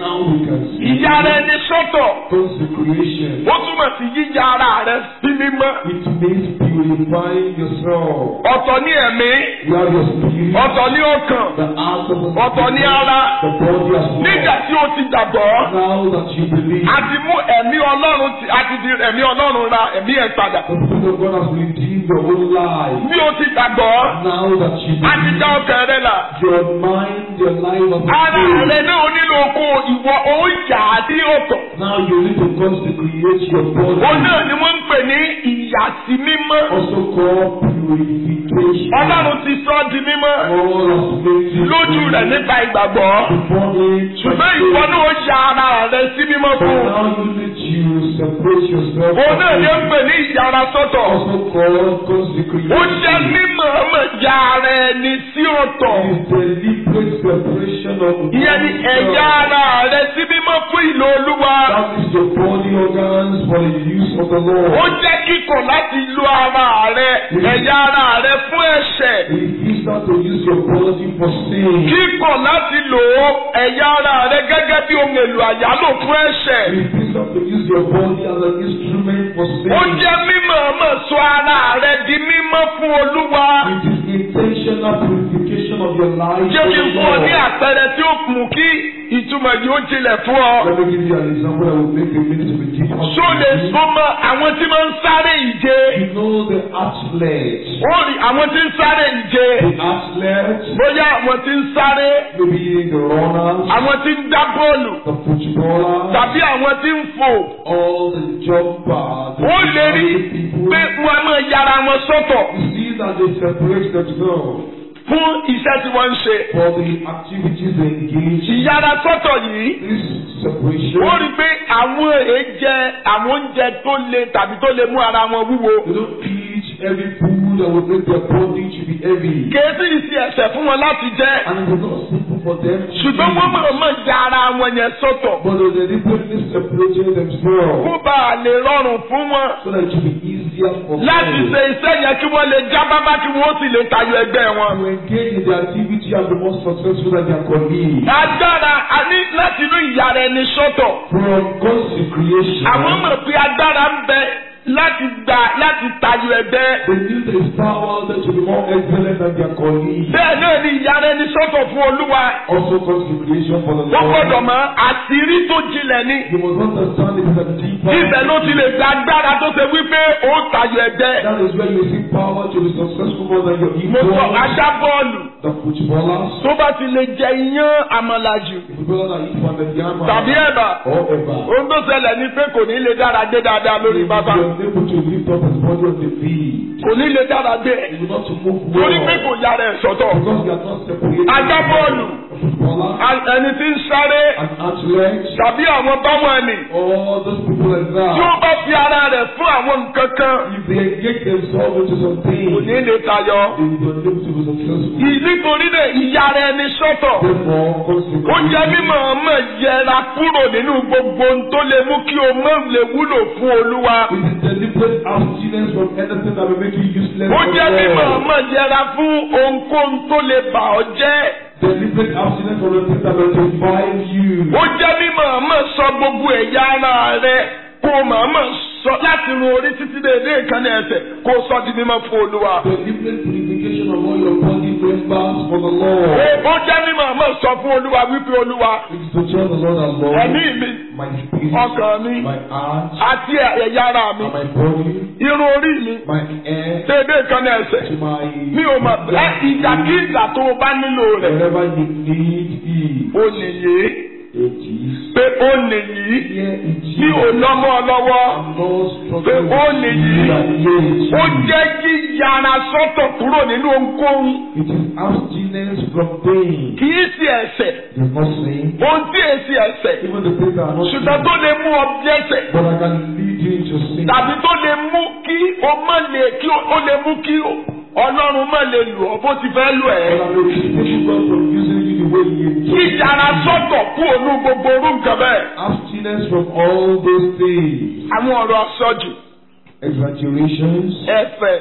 Now we can see ìyá rẹ ní sọ́tọ̀ consecration. ó túmọ̀ sí yíya ara rẹ sí mímọ́ It means purifying yourself. ọ̀tọ̀ ní ẹ̀mí You have your spirit, ọ̀tọ̀ ní ọkàn the heart of the ọ̀tọ̀ ní ara the body as nígbà well. tí ó ti gbàgbọ́ Now that you believe, a ti mú ẹ̀mí ọlọ́run ti a ti di ẹ̀mí ọlọ́run ra ẹ̀mí ẹ̀ padà the Spirit of God has redeemed your whole life. bí ó ti gbàgbọ́ Now that you a ti dá believe, ọkàn rẹ là your mind, your life of the ara spirit. rẹ náà nílò oko ìwọ ó yà á sí ọ̀tọ̀ Now you need to consecrate your body. òun náà ni wọ́n ń pè ní ìyàsí mímọ́ Also called purification. ọlọ́run ti sọ ọ́ di mímọ́ All has made you lójú rẹ̀ nípa ìgbàgbọ́ before it. ṣùgbọ́n ìwọ náà ó ya ara rẹ sí mímọ́ But fún un. now you need to separate yourself. òun náà ni ó ń from pè ní ìyára sọ́tọ̀ Also called consecration. ó jẹ́ mímọ̀ ọmọ ya ara ẹni sí ọ̀tọ̀ It is deliberate separation of ìyẹn ni ẹ̀yà ara rẹ sí mímọ́ fún ìlò olúwa That is your body organs for the use of the ó Lord. jẹ́ kíkọ̀ láti lo ara rẹ ẹ̀yà ara rẹ fún ẹ̀ṣẹ̀ Refuse not to use your body for sin. kíkọ̀ láti lò ó ẹ̀yà ara rẹ gẹ́gẹ́ bí ohun èlò àyálò fún ẹ̀ṣẹ̀ Refuse not to use your body as an instrument for sin. ó jẹ́ mímọ̀ ọmọ sọ ara rẹ di mímọ́ fún olúwa It is intentional purification of your life. jẹ́ kí n for the fún ọ ní Lord. àpẹẹrẹ tí ó mú kí ìtumọ̀ yìí ó jinlẹ̀ fún ọ. Let me give you an example that will make the meaning to be deep. Ṣó lè súnmọ́ àwọn tí máa ń sáré ìje? You know the athlete. Ó rí àwọn tí ń sáré ìje. The athlete, Bóyá àwọn tí ń sáré, maybe the runners, àwọn tí ń dá bọ́ọ̀lù, the footballers, tàbí àwọn tí ń fò. all the jumpers, the Ó lè rí people. pé wọ́n á máa yára wọn sọ́tọ̀ You see that they separate themselves fún iṣẹ́ tí wọ́n ń ṣe. for the activities they engage in. Ìyára sọ́tọ̀ yìí, This separation, ó rí pé àwọn èéjẹ àwọn oúnjẹ tó le tàbí tó lè mú ara wọn wúwo. they don't eat every food that will make their body to be heavy. Kèésì ìsì ẹ̀sẹ̀ fún wọn láti jẹ́. And it is not simple for them to Ṣùgbọ́n wọ́n eat. mọ̀ mọ̀ ya ara wọn yẹn sọ́tọ̀. But they deliberately separated themselves Kó bá a lè rọrùn fún wọn. so that it will be easier for láti them ṣe iṣẹ́ yẹn kí wọ́n lè já bábá kí wọ́n sì lè tayọ ẹgbẹ́ wọn. to engage in the activity and be more successful than their colleagues. agbára a ní láti inú ìyá rẹ ní sọ́tọ̀. From consecration, àwọn mọ̀ pé agbára ń bẹ láti gbà láti tayọ ẹgbẹ́. they knew there is power that to be more excellent than their colleagues. bẹ́ẹ̀ náà ni ìyá rẹ ní sọ́tọ̀ fún olúwa. Also consecration for the wọ́n gbọ́dọ̀ Lord. mọ̀ àṣírí tó jinlẹ̀ ni. You must understand it is a deeper. ibẹ̀ ló ti lè gba agbára tó ṣe wípé ó tayọ ẹgbẹ́. That is where you see power to be successful more than your mo sọ equals. ajá bọ́ọ̀lù The footballers, tó bá ti lè jẹ iyán àmàlàjù the footballers that eat pounded yam tàbí ẹ̀bà. or ever. ohun tó ṣẹlẹ̀ ni pé kò ní lè dára dé dáadáa lórí He bàbá. was able to lift up his body on the feet. kò ní lè dára dé. He will not to move torí pé well. kò yára ẹ̀ sọ́tọ̀. Because they are not separated. Ajá bọ́ọ̀lù. A footballer, A- ẹni tí ń sáré an athlete, tàbí àwọn báwọn ẹni all those people like tí ó that. bá fi ara rẹ̀ fún àwọn nǹkan kan If they engage themselves into kò something, ní lè tayọ. they will be unable to be successful. Ì- nítorí náà ìyá rẹ̀ ni sọ́tọ̀. Therefore, ó jẹ́ consecration mímọ̀ ọmọ yẹra kúrò nínú gbogbo ohun tó lè mú kí o mọ̀ lè wúlò fún olúwa. is deliberate abstinence from anything that will make you useless. ó for jẹ́ God. mímọ̀ ọmọ yẹra fún ohunkóhun tó lè bà ọ́ jẹ́. Deliberate abstinence from the things that will defile you. ó jẹ́ mímọ̀ ọmọ sọ gbogbo ẹ̀yà ara rẹ kó o mọ̀ọ́mọ̀ sọ láti run orí títí dé ilé ìkànnì ẹsẹ̀ kó o sọ di mímọ́ fún olúwa. Deliberate purification of all your body members for the ó Lord. ó jẹ́ mímọ̀ ọmọ sọ fún olúwa wípé olúwa It is to tell the Lord and Lord, ẹ̀mí mi my spirit, ọkàn mi my heart, àti ẹ̀yà ara mi and my body, irun orí mi my hair, dé ilé ìkànnì ẹsẹ̀ to my mi ò mọ̀ ẹ́ ìgbàkigbà tó o bá nílò rẹ̀ wherever you need it. ó nìyí It is pé ó nìyí here it is. mi ò lọ́mọ lọ́wọ́ I'm not pé struggling ó with nìyí you and yet ó jẹ́ kí yàrá sọ́tọ̀ kúrò nínú ohunkóhun It is abstinence from pain. kì í sí ẹ̀ṣẹ̀ There's no sin. ohun tí èsì ẹ̀ṣẹ̀ Even the things that are not ṣùgbọ́n sin. tó lè mú ọ dẹ́ṣẹ̀ But I can lead you into sin. tàbí tó lè mú kí o má lè kí o ó lè mú kí ọlọ́run má lè lù ọ́ bó ti fẹ́ lù But ẹ́. I will keep God from using you the way He kí intends. yàrá sọ́tọ̀ kú ònú gbogbo orú nǹkan bẹ́ẹ̀. Abstinence from all those things. àwọn ọ̀rọ̀ àsọjù Exaggerations, ẹ̀fẹ̀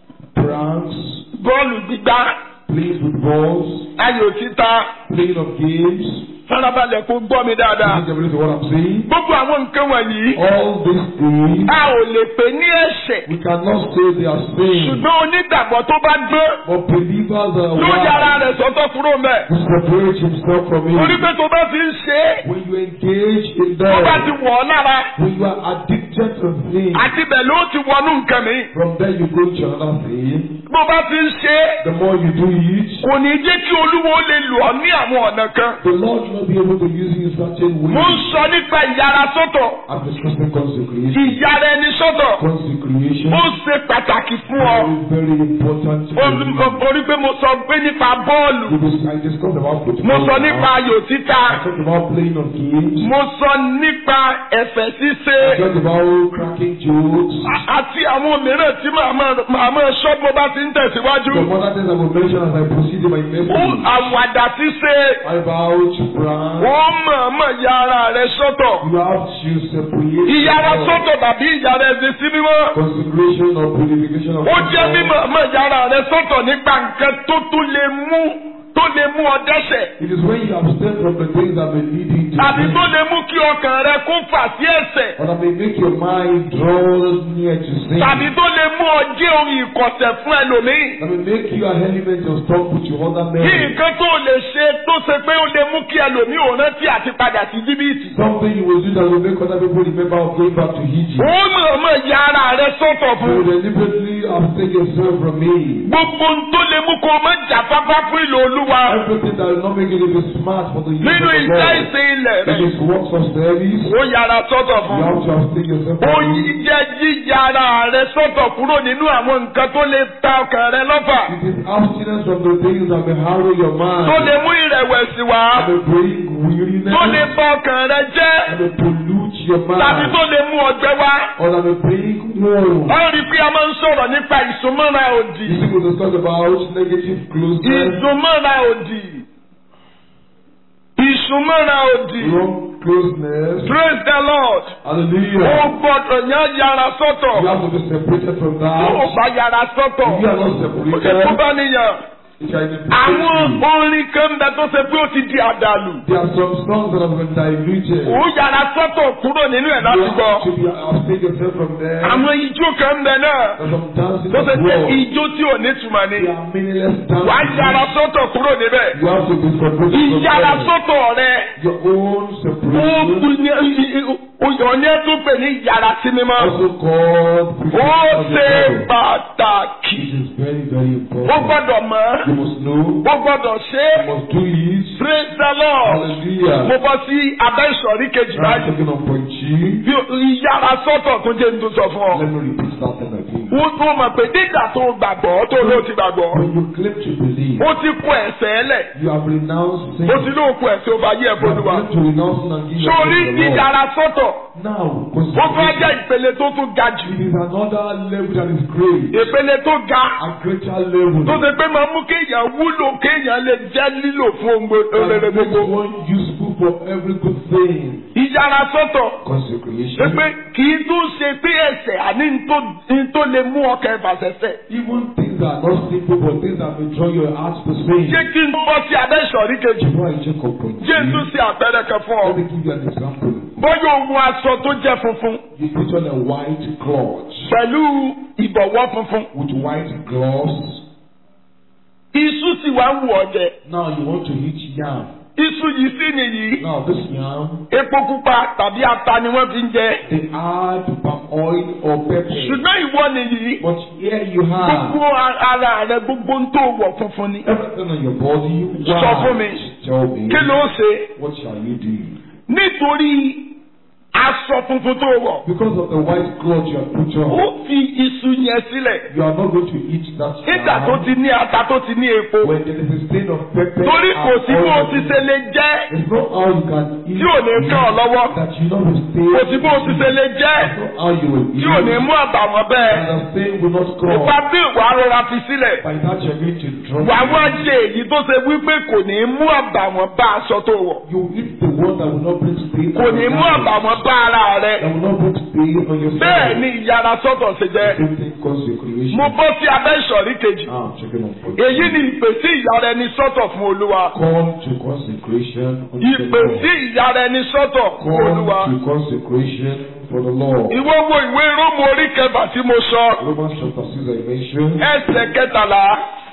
pranks, bọ́ọ̀lù gbígbá playing with balls, ayò títa playing of games, farabalẹ̀ kó gbọ́ mi dáadáa. Listen carefully to what I'm saying. gbogbo àwọn nǹkan wọ̀nyí All these things, a ò lè pè ní ẹ̀ṣẹ̀ we cannot say they are sin. ṣùgbọ́n onígbàgbọ́ tó bá gbọ́ But believers are yóò yára wise rẹ̀ sọ́tọ̀ kúrò mẹ́. to separate himself from torí it. pé tó bá ti ń ṣe é When you engage in tó bá ti them, wọ̀ ọ́ lára when you are addicted to things, àti bẹ̀ ló ti wọnú nǹkan mi. from there you go to another thing. bó bá ti ń ṣe é The more you do it, kò ní jẹ́ kí olúwo lè lò ọ́ ní àwọn ọ̀nà kan. the Lord will not be able to use you in certain mo ń ways. sọ nípa ìyára sọ́tọ̀ I'm discussing consecration. ìyára ẹni sọ́tọ̀ Consecration ó ṣe pàtàkì fún ọ. very, very important. to Ó- ó- orí pé mo sọ pé nípa bọ́ọ̀lù You will- I discussed about football. mo sọ nípa ayò títa I talked about playing of games. mo sọ nípa ẹ̀fẹ̀ ṣíṣe I talked about cracking jokes. a- àti àwọn mìíràn tí màá máa- màá máa sọ bó bá ti ń tẹ̀síwájú. Some other things I will mention as I proceed in my ó message. àwàdà ṣíṣe About brand. ó mọ̀ọ́mọ̀ ya ara rẹ̀ sọ́tọ̀. You have to separate. ìyára yourself. sọ́tọ̀ tàbí ìyára ẹ̀sìn sí mímọ́. Consecration or purification of ó jẹ́ yourself. mímọ̀ mọ̀ yàrá rẹ sọ́tọ̀ nípa nǹkan tó tún lè mú tó lè mú ọ dẹ́ṣẹ̀ It is when you abstain from the things that may lead you to tàbí sin. tó lè mú kí ọkàn rẹ kó fà sí ẹ̀ṣẹ̀ Or that may make your mind draw near to sin. tàbí tó lè mú ọ jẹ́ ohun ìkọ̀sẹ̀ fún ẹlòmíì. That may make you an element of stumble to other kí men. nǹkan tó lè ṣe tó ṣe pé ó lè mú kí ẹlòmíì ò rántí àti padà sí jìbìtì. Something you will do that will make other people remember of going back to Egypt. ó mọ̀ mọ̀ yàrá rẹ sọ́tọ̀ You fún. will deliberately abstain yourself from me. gbogbo ohun tó lè mú kó o má jàfáfá fún ìlò olúwa Everything that will not make you to be smart for the use nínú of the iṣẹ́ Lord. ìsìn ilẹ̀ It rẹ is works of service. ó yàrá sọ́tọ̀ You fún. have to abstain yourself ó from yí it. jẹ́ yíyára rẹ sọ́tọ̀ kúrò nínú àwọn nǹkan tó lè ta ọkàn rẹ lọ́fà It is abstinence from the things that may harrow your mind. tó lè mú ìrẹ̀wẹ̀sì wá And may bring weariness. tó lè bà ọkàn rẹ jẹ́ And may pollute your tàbí mind. tó lè mú ọgbẹ́ wá. Or that may bring woe. wọ́n rí i pé a máa ń sọ̀rọ̀ nípa ìsúnmọ́ra òdì You see, we discuss about negative closeness, ìsúnmọ́ra òdì ìsúnmọ́ra òdì wrong closeness. praise the lord ó Hallelujah. gbọ́dọ̀ yán yàrá sọ́tọ̀ You have to be separated from tó o that. bá yàrá sọ́tọ̀ If you are not ó lè kó separated, bá níyàn. it can àwọn implicate orin kan bẹ tó ṣe pé ó ti di àdàlù. you. There are some songs that have been diluted. ó yàrá sọ́tọ̀ kúrò nínú ẹ̀ You láti have gbọ́. to be abstain yourself from them. àwọn ijó kan bẹ náà There's some dancing tó ṣe as pé well. ijó tí ò ní túmọ̀ ni. They are meaningless wàá yàrá dancing. sọ́tọ̀ kúrò níbẹ̀. You have to be separated from ìyàrá them. sọ́tọ̀ rẹ Your own ó separation, kú ní òyìnbó tún pè ní ìyàrá sí mímọ́. also called ó purification of the ṣe body. pàtàkì. It is very, very ó important. gbọ́dọ̀ mọ̀ You must know. ó gbọ́dọ̀ ṣe You must do it. praise the lord. mo Hallelujah. bọ́ sí abẹ́ ìsọ̀rí kejì I'm báyìí. talking on point G. bí ìyára sọ́tọ̀ tó jẹ́ nítorí sọ fún ọ. Let me repeat that thing again. wọ́n tó mọ̀ pé nígbà tó gbàgbọ́ tó ló ti gbàgbọ́. When you claim to believe, ó ti kó ẹ̀sẹ̀ ẹlẹ̀. you have renounced sin. ó ti ló kó ẹ̀sẹ̀ ó bá yẹ You have ẹ̀fọ́dúnwà. claimed to renounce sin and give your sórí life to the Lord. ìyára sọ́tọ̀ Now, ó tún á jẹ́ consecration. ìpele tó tún ga jù. It is another level that is great. ìpele tó ga A greater level. tó ṣe pé máa mú kéèyàn wúlò kéèyàn lè jẹ́ lílò fún ohun gbogbo- that rere makes gbogbo. one useful for every good thing. ìyára sọ́tọ̀ ṣe Consecration. pé kì í tún ṣe pé ẹ̀sẹ̀ àní ní tó- ní tó lè mú ọkàn ìfàṣẹ̀ṣẹ̀. Even things that are not simple, but things that may draw your heart to sin. jẹ́ kí n bọ́ sí abẹ́ ìsọ̀rí kejì. Before I check up on jésù you, ṣe àpẹẹrẹ kan fún ọ. let me give you an example. bọ́yọ̀ ohun aṣọ tó jẹ́ funfun You put on a white cloth pẹ̀lú ìbọ̀wọ́ funfun. with white gloves. iṣu sì wá ń wù ọ́ jẹ. Now you want to eat yam. iṣu yìí sì nìyí. Now this yam, epo pupa tàbí ata ni wọ́n fi ń jẹ. they add palm oil or pepper. ṣùgbọ́n ìwọ nìyí. But here you have gbogbo ara rẹ gbogbo ń tó wọ̀ funfun ni. everything on your body. Sọ fún mi. White. Tell me. kí ló ṣe? What shall you do? nítorí aṣọ funfun tó wọ̀. Because of the white cloth you have put ó on, fi iṣu yẹn sílẹ̀. you are not going to eat that nígbà tó yam. ti ní ata tó ti ní epo. When there is a stain of pepper torí kò and sí bó o oil, ti ṣe lè jẹ́. It's not how you can eat Tí ò ní kàn ọ́ lọ́wọ́. that you know will stay. kò sí bó o ti ṣe lè jẹ́. It's not how you will eat. tí ò ní mú àbàwọ́n bẹ́ẹ̀. And the stain will not come. Nípa bí ìwà rọra fi sílẹ̀. By that you're going to drop. Wà wá it. jẹ èyí tó ṣe wípé kò ní mú àbàwọ́n bá aṣọ tó wọ̀. You eat the one that will not bring stain. Kò ní mú àbàwọ́n bá ara rẹ. That will not put pain on yourself. bẹ́ẹ̀ ni ìyára sọ́tọ̀ ṣe jẹ́. Same thing consecration. mo bọ́ sí abẹ́ ìsọ̀rí kejì. Now, checking on point. èyí ni ìpè sí ìyára ẹni sọ́tọ̀ fún olúwa. Come to consecration unto the ìpè Lord. sí ìyára ẹni sọ́tọ̀ fún Come olúwa. to consecration for the Lord. ìwọ wo ìwé rómù orí kẹfà tí mo sọ. Romans chapter 6 I mentioned. ẹsẹ̀ kẹtàlá.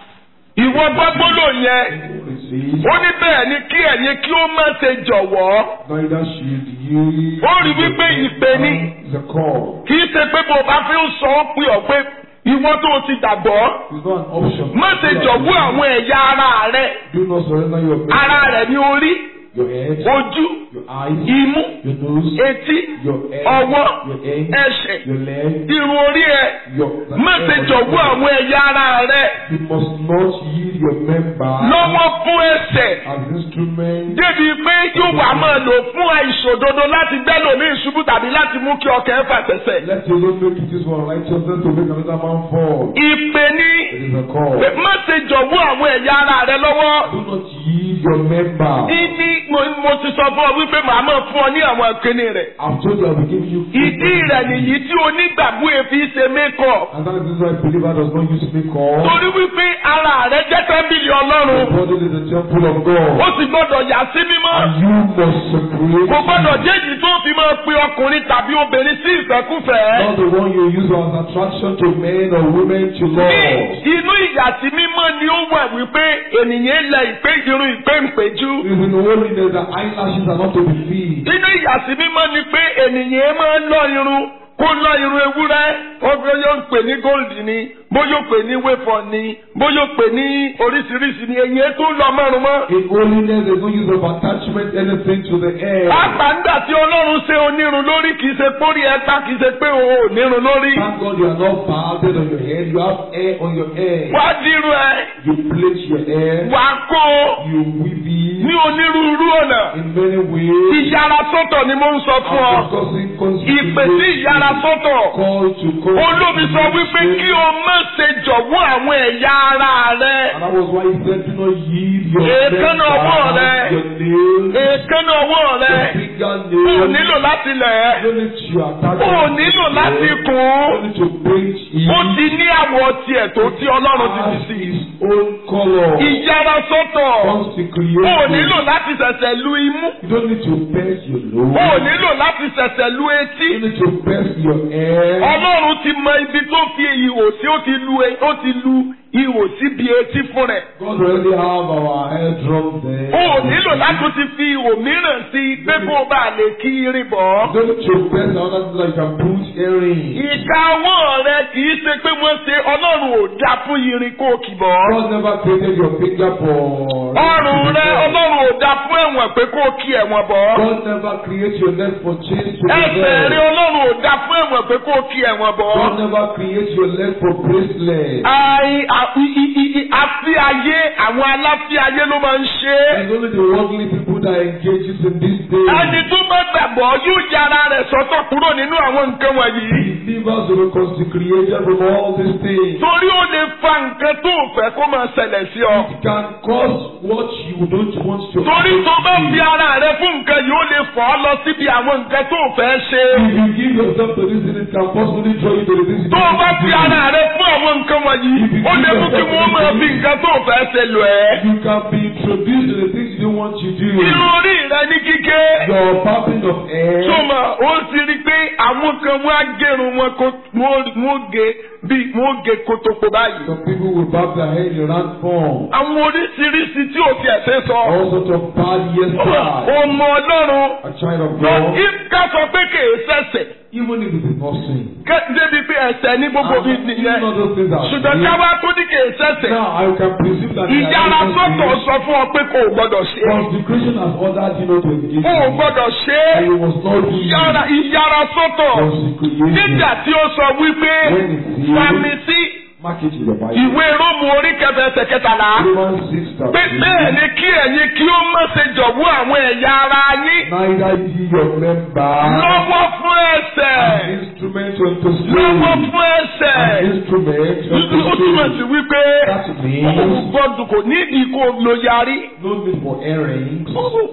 ìwọ gbàgbọ́dọ̀ yẹn. It says, ó ní bẹ́ẹ̀ ni kí ẹ̀yin kí ó má ṣe jọ̀wọ́. Neither should you. Ó rí wípé ìpè ni. It's a call. kì í ṣe pé bó o bá fi ń sọ ó pé ọ pé ìwọ tó o ti gbàgbọ́. It's not an option. má ṣe jọ̀wọ́ àwọn ẹ̀yà ara rẹ. Do not surrender your ara rẹ ní orí your head, ojú your eyes, imú your nose, etí your head, ọwọ́ your hand, ẹsẹ̀ your leg, irun orí ẹ your. má ṣe jọ̀wọ́ àwọn ẹ̀yà ara rẹ You must not yield your member lọ́wọ́ fún ẹsẹ̀ as instrument. débi pé yóò wá máa lò fún àìṣòdodo láti gbẹ́lò ní ìṣubú tàbí láti mú kí ọkàn ẹ̀ fàtẹ̀sẹ̀. Let your Lord make it use for righteousness to make another man fall. ìpè ní It is a call. pé má ṣe jọ̀wọ́ àwọn ẹ̀yà ara rẹ lọ́wọ́. Do not yield your member. Ìní mo mo ti sọ fún ọ wípé màá máa fún ọ ní àwọn ìpinnu rẹ̀. I've told you I will give you. Ìdí rẹ̀ nìyí tí onígbàgbọ́ èfi ṣe mékọ̀. And that is why believer does not use makeup. Torí wípé ara rẹ̀ jẹ́ tẹ́ḿbìlì Ọlọ́run. The body is the temple of Ó God. sì gbọ́dọ̀ yà sí mímọ́. And you must separate. Kò gbọ́dọ̀ jẹ́ èyí tó fi máa pe ọkùnrin tàbí obìnrin sí ìfẹ́kúfẹ̀ẹ́. Not the one you use as attraction to men or women to Ní love. inú ìyàsí mímọ́ ni ó wà wípé ènìyàn lẹ ìpé irun ìpé ìpéjú. It is in holiness that eyelashes are not to be filled. Inú ìyàsí mímọ́ ni pé ènìyàn máa ń lọ irun kó lọ irun ewúrẹ́ ó bí yóò pè ní gold ni bóyá ó pè ní wéfọ̀ ni bóyá ó pè ní oríṣiríṣi ni èyí tó lọ márùn mọ́. In holiness, there is no use of attachment anything to the hair. Pàápàá nígbà tí Ọlọ́run ṣe onírun lórí kì í ṣe pórí ẹ̀ta kì í ṣe pé o ò nírun lórí. Thank God you are not balded on your head. You have hair on your head. Wá dírun ẹ, You plait your hair. wá kó o You weave it ní onírúurú ọ̀nà. in many ways. Ìyára sọ́tọ̀ ni mo ń sọ fún ọ. I'm discussing Ìpè sí ìyára consecration. sọ́tọ̀. Call to call. Olómi sọ wípé kí o má ṣe jọ̀wọ́ àwọn ẹ̀yà ara rẹ. And that was why he said, do not yield your Èékánná ọwọ́ member, rẹ. your nails, Èékánná ọwọ́ rẹ. your finger O nails. nílò láti lẹ̀ ẹ́. You don't need to attach O it. nílò láti You kùn ún. don't need to paint it. Ó ti ní àwọ̀ tiẹ̀ tó tí Ọlọ́run ti fi Has sí. his own color. Ìyára sọ́tọ̀. Consecration. O nílò láti ṣẹ̀ṣẹ̀ lu imú. You don't need to pierce your nose. O nílò láti ṣẹ̀ṣẹ̀ lu etí. You need to pierce your hair. Ọlọ́run ti mọ ibi tó fi ihò sí ó ti lu e- ó ti lu ihò síbi etí fún rẹ̀. God already have our hair drum there. O nílò láti ti fi ihò mìíràn sí i pé kó o bá lè kí irin bọ̀ ọ́. You don't need to pierce another thing that you can put earring. Ìka ọwọ́ rẹ kì í ṣe pé wọ́n ṣe Ọlọ́run ò dá fún irin kó o kì bọ̀ ọ́. God never created your finger for. Ọrùn rẹ Ọlọ́run ò dá fún ẹ̀wọ̀n pé kó o kí ẹ̀wọ̀n bọ̀ ọ́. God never created your neck for chains to be Ẹsẹ̀ rẹ there. Ọlọ́run ò dá fún ẹ̀wọ̀n pé kó o kí ẹ̀wọ̀n bọ̀ ọ́. God never created your leg for bracelet. Àì à- i- i- i- i- àfi ayé àwọn aláfi ayé ló máa ń ṣe é. It's only the worldly people that engages in this day. Ẹni tó bá gbàgbọ́ yóò yára rẹ̀ sọ́tọ̀ kúrò nínú àwọn nǹkan wọ̀nyí. Believers will be consecrated from all these things. Torí ó lè fa nǹkan tó o fẹ́ kó máa ṣẹlẹ̀ sí ọ. It can cause what you don't want to Torí tó bá happen to fi you. ara rẹ fún nǹkan yìí ó lè fọ́ ọ lọ síbi àwọn nǹkan tó o fẹ́ ṣe. If you give yourself to this thing, it can possibly draw you to the things you Tó o don't bá want to fi do. ara rẹ fún àwọn nǹkan wọ̀nyí, ó lè mú kí wọ́n máa fi nǹkan tó o fẹ́ ṣe lò ẹ́. You can be introduced to the things you don't want to do. Irun orí rẹ ní kíké. Your popping of hair. Sọ́mà ó ti rí i pé àwọn kan wọ́n á gẹrun wọn kó wọ́n wọ́n gé bí wọ́n gé kótópó báyìí. Some people will bob their head in round form. Àwọn oríṣiríṣi tí ò tiẹ̀ ṣe sọ. All sorts of bad hairstyles. Ọmọ Ọlọ́run. A child of Lọ God. kí ká sọ pé kèé sẹ̀sẹ̀. Even if it is not sin. Ké- Débi pé ẹ̀sẹ̀ ní gbogbo bí And nìyẹn. even all those things are Ṣùgbọ́n sin. ká wá tó ní kèé sẹ̀sẹ̀. Now I can presume that they are Ìyára innocent sọ́tọ̀ things. sọ fún ọ pé kò gbọ́dọ̀ ṣe é. Consecration has ordered you not to engage. O ò in it. gbọ́dọ̀ ṣe And é. you must not do it. Ìyára ìyára sọ́tọ̀. Consecration. Nígbà tí ó sọ wípé When it is- Fàmì sí Mark it in your Bible. ìwé Róòmù orí kẹfẹ ẹsẹ̀ kẹtàlá. Romans 6 chapter Pé bẹ́ẹ̀ ni kí ẹ̀yin kí ó má ṣe jọ̀wọ́ àwọn ẹ̀yà ara yín Neither ye your member lọ́wọ́ fún ẹ̀ṣẹ̀. an instrument unto lọ́wọ́ slavery. fún ẹsẹ̀. An instrument unto ó túmọ̀ sí slavery. wípé That ó means gbọ́dọ̀ kò nídìí kó lo yarí. no need for earrings.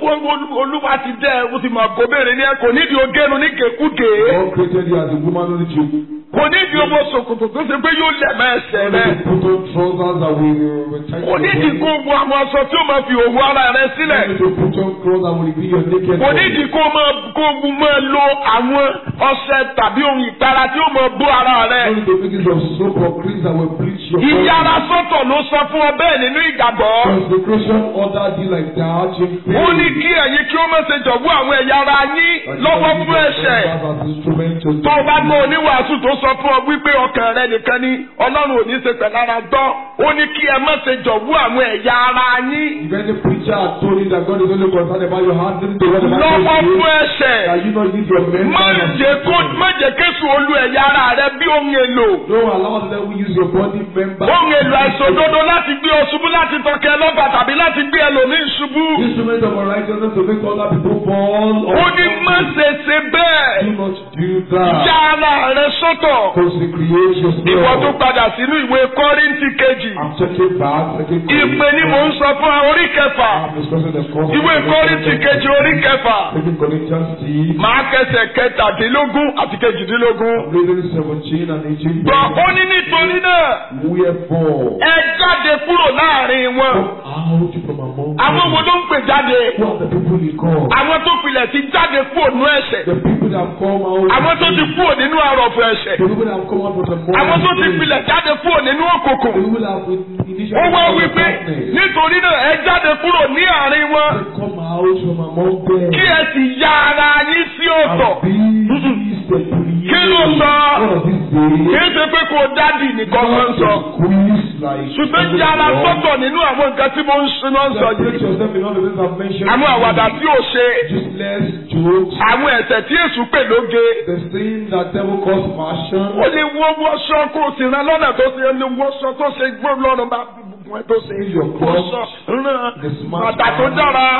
olúwa ti dẹ́ ẹ ó ti mọ̀ kó béèrè ní ẹ kò nídìí ogénu ní kékúké. God created you as a woman only to kò nídìí owó ṣòkòtò tó ṣe pé yóò lẹ̀ mọ́ ẹsẹ̀ only rẹ. to put on trousers that will will tighten kò your nídìí body. kó wo àwọn aṣọ tí ó máa fi òwú ara rẹ sílẹ̀. Only to put on clothes that will reveal your naked kò body. nídìí kó máa kó máa lo àwọn ọṣẹ tàbí ohun ìpara tí ó máa bó ara rẹ. Only to make use of soap or creams that will bleach your body. ìyára sọ́tọ̀ ló sọ fún ọ bẹ́ẹ̀ nínú ìgbàgbọ́. Consecration ordered you like that in ó ní faith. kí ẹ̀yin kí ó má ṣe jọ̀wọ́ àwọn ẹ̀yà ara yín lọ́wọ́ fún ẹ̀ṣẹ̀. As instrument to tó o bá gbọ́ oníwàásù tó sọ fún ọ wípé ọkàn rẹ nìkan ni ọlọ́run ò ní ṣe pẹ̀lára gbọ́ ó ní kí ẹ má ṣe jọ̀wọ́ àwọn ẹ̀yà ara yín If any preacher had told you that God is only concerned about your heart, listen to what the lọ́wọ́ Bible fún says. ẹ̀ṣẹ̀ That you not use your mental má and jẹ́ kó physical. má jẹ́ kéṣù olú ẹ̀yà ara rẹ bí ohun èlò Don't allow the devil use your body member. ohun èlò àìṣòdodo láti gbé ọ ṣubú láti tọkẹ lọ́gbà tàbí láti gbé ẹlòmíì ṣubú Instrument of unrighteousness to make other people fall. ó ní má ṣe ṣe bẹ́ẹ̀ Do not do that. yá ara rẹ sọ́tọ̀ Consecrate ìwọ tó yourself. padà sínú ìwé kọ́ríńtì kejì I'm taking back. Taking ìpè ni mò ń sọ fún ọ orí kẹfà I'm discussing the course. ìwé kọ́ríńtì kejì orí kẹfà Taking Corinthians T. máa kẹsẹ̀ kẹtàdínlógún àti kejìdínlógún. I'm reading 17 and 18. gbọ́ ó ní nítorí náà Wherefore, ẹ jáde kúrò láàrin wọn. come out from among àwọn wo them. ló ń pè jáde? Who are the people he called? àwọn tó pilẹ̀ ti jáde kúrò nínú ẹ̀ṣẹ̀. The people that have come out. àwọn tó ti kúrò nínú àrọ̀fọ̀ ẹ̀ṣẹ̀. The people that have come out from the morning. àwọn tó ti pilẹ̀ jáde kúrò nínú The òkùnkùn. people that have initially ó wá come out wí of pé darkness. nítorí náà ẹ jáde kúrò ní àárín wọn. They come out from among them. kí ẹ sì ya ara yín sí ọ̀tọ̀. And be separate. Kí ló sọ? What does it say? kì í ṣe pé kó dádì nìkan ló ń sọ. Squeeze like. ṣùgbọ́n ya ara sọ́tọ̀ nínú àwọn nǹkan tí mo ń ṣe náà ń sọ Separate yìí. yourself in all the things I've mentioned. àwọn àwàdà tí ò ṣe. Useless jokes. àwọn ẹ̀ṣẹ̀ tí èṣù pè lóge. The sin that devil calls passion. ó lè wọ́ wọ́ṣọ kó o sì rán lọ́nà tó ṣe lè wọ́ṣọ tó ṣe gbó lọ́rùn bá bùbùn ẹ̀ tó ṣe Use your wọ́ṣọ clothes. rán The smart bàtà tó man. dára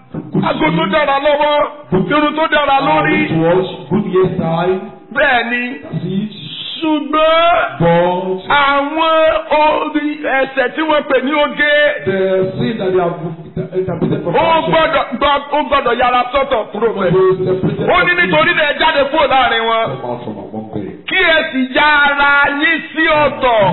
ago tó dára lọ́wọ́ irun tó dára lórí Good watch. Good hairstyle. bẹ́ẹ̀ ni That's it. ṣùgbọ́n But àwọn orí ẹ̀ṣẹ̀ tí wọ́n pè ní oge the sin that they have interpreted from ó passion. gbọ́dọ̀ gbọ́- ó gbọ́dọ̀ yára sọ́tọ̀ kúrò must bẹ́ẹ̀. be separated ó ní from nítorí náà ẹ jáde kúrò láàrin wọn Come out from among them. kí ẹ sì ya ara yín sí ọ̀tọ̀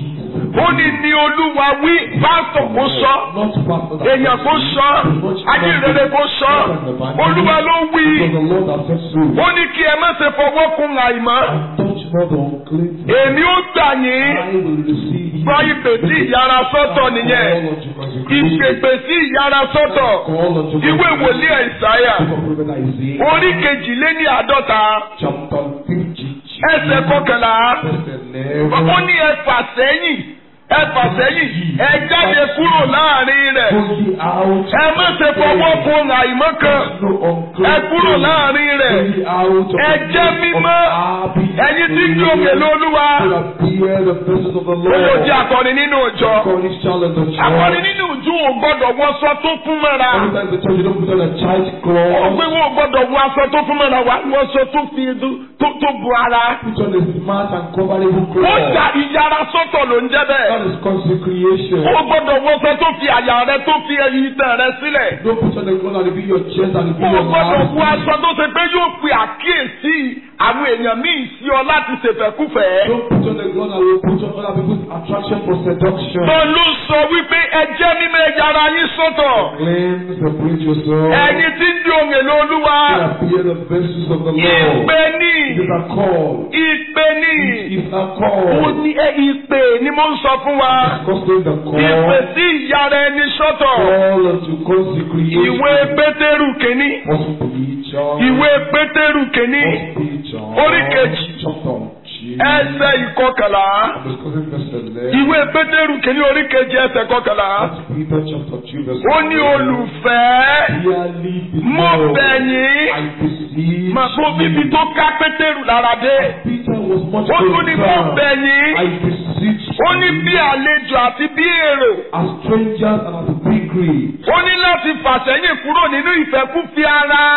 ó ní ní olúwa wí pásítọ̀ kó sọ Not pastor that èèyàn kó sọ ajínrere kó sọ olúwa ló wí Because the Lord has said so. ó ní kí ẹ má ṣe fọwọ́ kun àìmọ́ And touch not the unclean thing. èmi ó gbà yín I will receive you. gbọ́ ìpè sí ìyára sọ́tọ̀ nìyẹn Call unto consecration. ìpèpè sí ìyára sọ́tọ̀ Call unto ìwé wòlíì àìsáyà Book of Prophet Isaiah. orí kejìléní àádọ́ta Chapter 50. ẹsẹ̀ kọkànlá Verse ó 11. ní ẹ fà sẹ́yìn ẹ fà sẹ́yìn ẹ jáde kúrò láàrin rẹ̀ Go ye out. ẹ má ṣe fọwọ́ kun àìmọ́ kan No unclean ẹ kúrò thing. láàrin Go rẹ̀ ye out of ẹ the jẹ́ midst of mímọ́ Abi ẹ̀yin tí ń jó òkè lólúwa So that bear the presence of the owó Lord. jẹ́ akọni nínú ìjọ Cornish child in the akọni church. nínú ìjọ ò gbọ́dọ̀ wọ aṣọ tó fún mọ́ra Every time the church, you don't put on a child ó cloth. pé wọn ò gbọ́dọ̀ wọ aṣọ tó fún mọ́ra wà wọ aṣọ tó fi tó tó bu ara Put on a smart and coverable ó cloth. jà ìyára sọ́tọ̀ ló ń jẹ́ bẹ́ẹ̀ That is consecration. ó gbọ́dọ̀ wọ aṣọ tó fi àyà rẹ tó fi ẹyin tẹ̀ rẹ sílẹ̀. Don't put on a cloth and it be your chest and it be Mo your gbọ́dọ̀ wọ mouth. aṣọ tó ṣe pé yóò pe àkíyèsí àwọn èèyàn míì sí ọ láti ṣèfẹ́kúfẹ̀ẹ́. Don't put on a cloth that will put on other people's attraction for seduction. Tó ló sọ wípé ẹ jẹ́ mímọ́ ẹ yára yín sọ́tọ̀. Cleanse, separate yourself. Ẹ̀yin tí ń di òun èlò olúwa. Appear the vessels of the Lord. Ìpè ní. It is a call. Ìpè ní. It's a Ó call. ní ẹ ìpè ni mo ń sọ fún wa. Discussing the Ìpè call. sí ìyára ẹni sọ́tọ̀. Call unto consecration. Ìwé Pétérù kìíní. First Peter. Ìwé Pétérù kìíní. First Peter. Orí kejì. Chapter two. Ẹsẹ̀ ìkọkànlá. I'm discussing verse 11. Ìwé Pétérù kìíní orí kejì ẹsẹ̀ kọkànlá. First Peter chapter 2 verse Ó ní olùfẹ́. Dearly Mo beloved, bẹ̀ yín. I beseech Màá tó bíbi you. tó ká Pétérù lára dé. Peter was much Ó tún ní mo concerned. bẹ̀ yín. I beseech Ó ní bí you, àlejò àti bí èrò. as strangers and as pilgrims, Ó ní láti fàsẹ́yìn kúrò nínú ìfẹ́kúfẹ̀ẹ́ ara. as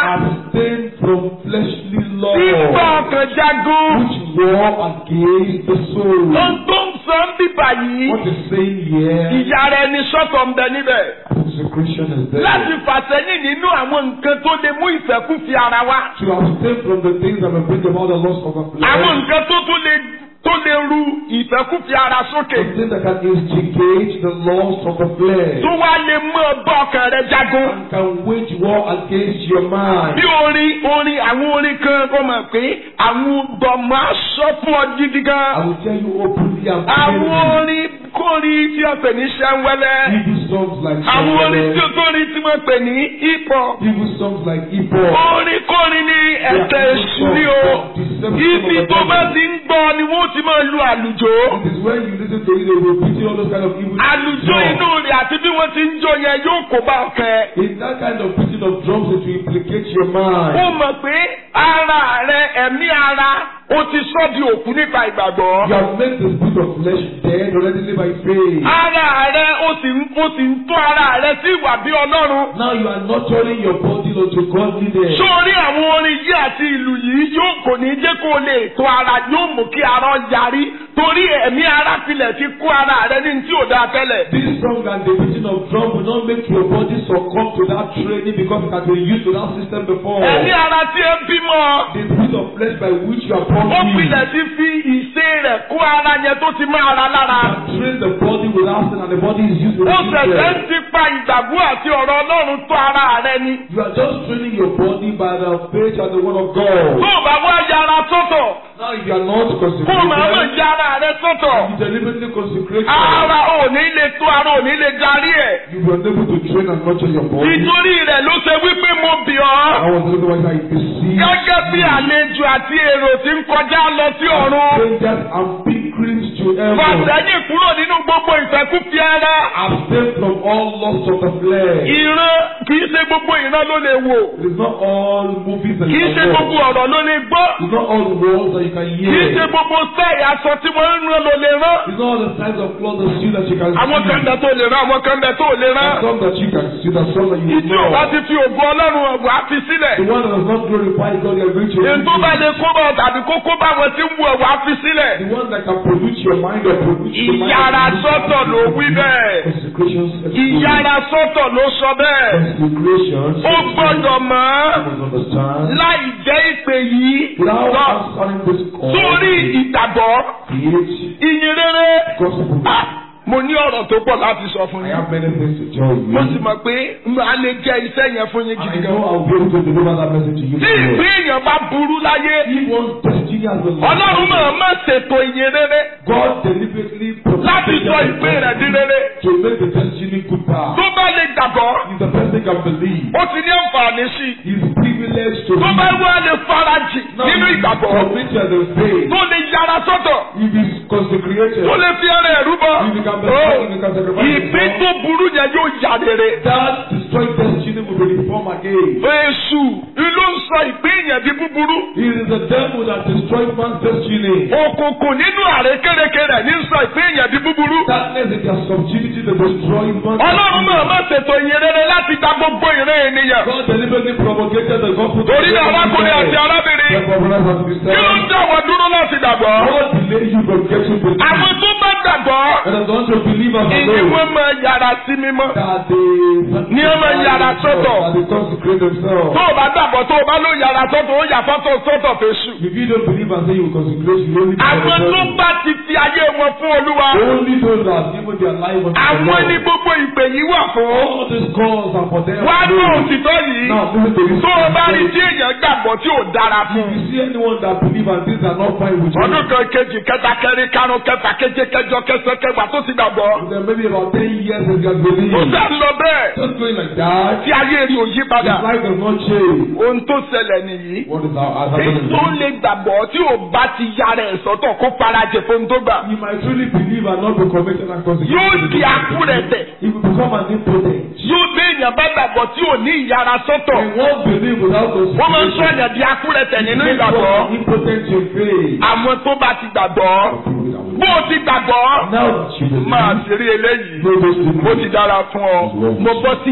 abstain from fleshly law, Bíbá ọkàn jagun. which war against the soul. Ohun tó ń sọ ń bíbà yìí. What is saying here? Ìyá rẹ̀ ni sọ́tọ̀ ń bẹ níbẹ̀. Consecration is there. Láti fàsẹ́yìn nínú àwọn nǹkan tó lè mú ìfẹ́kùfì ara wá. To abstain from the things that will bring about the loss of the Àwọn flesh. nǹkan tó tó lè tó lè ru ìfẹ́kùfì ara sókè. The things that can instigate the loss of the flesh. Tó wá lè mú ọgbà ọkàn rẹ̀ jagun. And can wage war against your mind. Bí orin orin àwọn orin kan kó mọ̀ pé àwọn gbọ̀mọ̀ aṣọ fún ọ gidi I gan. will tell you openly and Àwọn plainly. orin kórin tí wọ́n pè ní ṣẹ́ńwẹ́lẹ́. Evil songs like Àwọn orin tí Shambhala, kórin tí wọ́n pè ní hip hop. evil songs like hip hop. Orin kórin ní ẹ̀tẹ̀ èṣù ní o. Ibi tó bá ti ń gbọ́ ni wọ́n ti máa lu àlùjò. It is when you listen to it, they will repeat all those kind of evil Àlùjò inú songs. rẹ̀ àti bí wọ́n ti ń jó yẹn yóò kó bá ọkẹ́. In that kind of beating of drums, it will implicate your mind. Ó mọ̀ pé ara rẹ̀ ẹ̀mí ara ó ti sọ́ di òkú nípa ìgbàgbọ́. You have made the spirit of flesh dead already by faith. Ara rẹ̀ ó sì ń ó sì ń tó ara rẹ̀ sí ìwà bí Ọlọ́run. Now you are nurturing your body unto godliness. Sórí àwọn orin yìí àti ìlú yìí yóò kò ní jẹ́ kó lè tó ara yóò mú kí ara yarí torí ẹ̀mí ara filẹ̀ ti kó ara rẹ̀ ní tí ò dáa tẹ́lẹ̀. This song and the beating of drum will not make your body succumb to that training because it has been used to that system before. Ẹ̀mí ara tí ẹ bímọ. The spirit of flesh by which you are born Ó in. pilẹ̀ ti fi ìṣe rẹ̀ kó ara yẹn tó ti máa ra lára. can train the body without sin and the body is used with Ó ṣẹ̀ṣẹ̀ ń sin. ti pa ìgbàgbọ́ àti ọ̀rọ̀ Ọlọ́run tó ara rẹ ni. You are just training your body by the faith and the word of Tó God. o bá wá yára sọ́tọ̀, Now if you are not kó o máa mọ̀ consecrated, yára rẹ sọ́tọ̀. you deliberately consecrate Ara ò ní lè tó ara ò ní lè darí ẹ̀. you were unable to train and nurture your body. Nítorí rẹ̀ ló ṣe wípé mo bì ọ́. I was the reason why I deceived Gẹ́gẹ́ bí àlejò àti èrò tí ń kọjá lọ sí ọ̀run. strangers and pilgrims to heaven. Fàṣẹ́yìn kúrò nínú gbogbo ìfẹ́kúfẹ́ ara. Abstain from all lusts of the flesh. Ìran kìí ṣe gbogbo ìran ló lè wò. It is not all movies that Kìí you ṣe can gbogbo watch. ọ̀rọ̀ ló lè gbọ́. It's not all words that you can Kìí ṣe hear. gbogbo sẹ́ẹ̀ aṣọ tí wọ́n ń rán ló lè rán. It's not all the size of clothes and shoes that you can Àwọn kan see. bẹ tó lè rán, àwọn kan bẹ tó lè rán. There's some that you can see, there's some that you Ìdí ò bá know. ti fi ògùn Ọlọ́run ọ̀gbọ̀n á fi sílẹ̀. The one that does not glorify God, you are going to Èyí tó bá lè kó bá tàbí kó kó bá wọn tí ń wù ọ̀gbọ̀n á fi sílẹ̀. The one that can pollute your mind or pollute your mind. Ìyára sọ́tọ̀ ló wí bẹ́ẹ̀. Consecrations. Ìyára sọ́tọ̀ ló sọ bẹ́ẹ̀. Consecrations. Ó gbọ́dọ̀ mọ̀ ọ́ You must understand. láì jẹ́ ìpè yìí. Without lọ answering this call, Sórí ìgbàgbọ́, faith, ìyìn rere. gospel. Ah, Mo ní ọ̀rọ̀ tó pọ̀ láti sọ fún I yín. have many things to tell you. Mo sì mọ̀ pé a lè jẹ́ iṣẹ́ yẹn fún yín I gidi know gan. I'll be able to deliver that message to you. Tí ìpín èèyàn bá burú láyé, If one's destiny has been Ọlọ́run máa má ṣètò ìyìn rere God deliberately láti sọ ìpín rẹ̀ di rere. to make the destiny good path. Tó bá lè gbàgbọ́, If the person can believe, ó ti ní àǹfààní sí i. he's privileged to Tó bá believe. wá lè farajì Now, nínú if he's ìgbàgbọ́, committed in faith, tó lè yára sọ́tọ̀, if he's consecrated, tó lè fi ẹrẹ̀ ẹ̀rú bọ́. if he can Ó, believe, if he can sacrifice Ìpín himself, tó burú yẹn yóò yà rere. that destroyed destiny will be reformed again. Èṣù ló ń sọ ìpín yẹn di búburú. It is the devil that destroyed man's destiny. Òkùnkùn nínú àrékérekè rẹ̀ ní sọ ìpín yẹn di búburú. Darkness in their subjugity that destroyed man's Ọlọ́run máa má destiny. ṣètò ìyìn rere láti gba gbogbo ìran ènìyàn. God deliberately promulgated the gospel to Torí náà arákùnrin àti everyone. arábìnrin, Therefore, brothers and kí ló ń sisters, dá wọn dúró láti gbàgbọ́? God delay you from getting belief. Àwọn tó bá gbàgbọ́, And as long as you believe and ìní know wọn máa yára sí mímọ́. that they Ní ọmọ yàrá sọ́tọ̀. that they consecrate themselves. Tó o bá gbàgbọ́ tó o bá ló yára sọ́tọ̀, ó yà fọ́tò sọ́tọ̀ fèsù. If you don't believe and say you consecrate, you only Àwọn tó bá ti fi ayé wọn fún Olúwa, only those that have given their life unto the àwọn ní Lord. gbogbo ìpè yìí wà fún. All these calls are for them. Wá ní alone. òtítọ́ yìí. Now listen to this. Tó o bá rí tí èèyàn gbàgbọ́ tí ò dára If fún. you see anyone that believe and things are not fine with you, Ọdún kan kejì kẹta kẹrin karùn kẹfà keje kẹjọ kẹsàn kẹwàá tó ti gbàgbọ́. then maybe about ten years they can believe. Ó sá lọ bẹ́ẹ̀. Just going like that. Tí ayé rí òyí His padà. life does not change. Ohun tó ṣẹlẹ̀ nìyí. What is our has Èyí happened? tó lè gbàgbọ́ tí ò bá ti yára ẹ̀ sọ́tọ̀ kó farajẹ fún tó gbà. You might truly believe and not be committed and consecrated. Yóò di akúrẹ̀tẹ̀. If you become an impotent, Yóò gbé èèyàn bá gbàgbọ́ tí ò ní ìyára sọ́tọ̀. and won't believe without Wọ́n máa ń sọ consecration. èèyàn di akúrẹ̀tẹ̀ nínú Make ìgbàgbọ́. one impotent in faith. Àwọn tó bá ti gbàgbọ́. Bó o ti gbàgbọ́. Now that you believe, Máa ṣeré eléyìí. know those people. Ó ti dára fún ọ. Mo bọ́ sí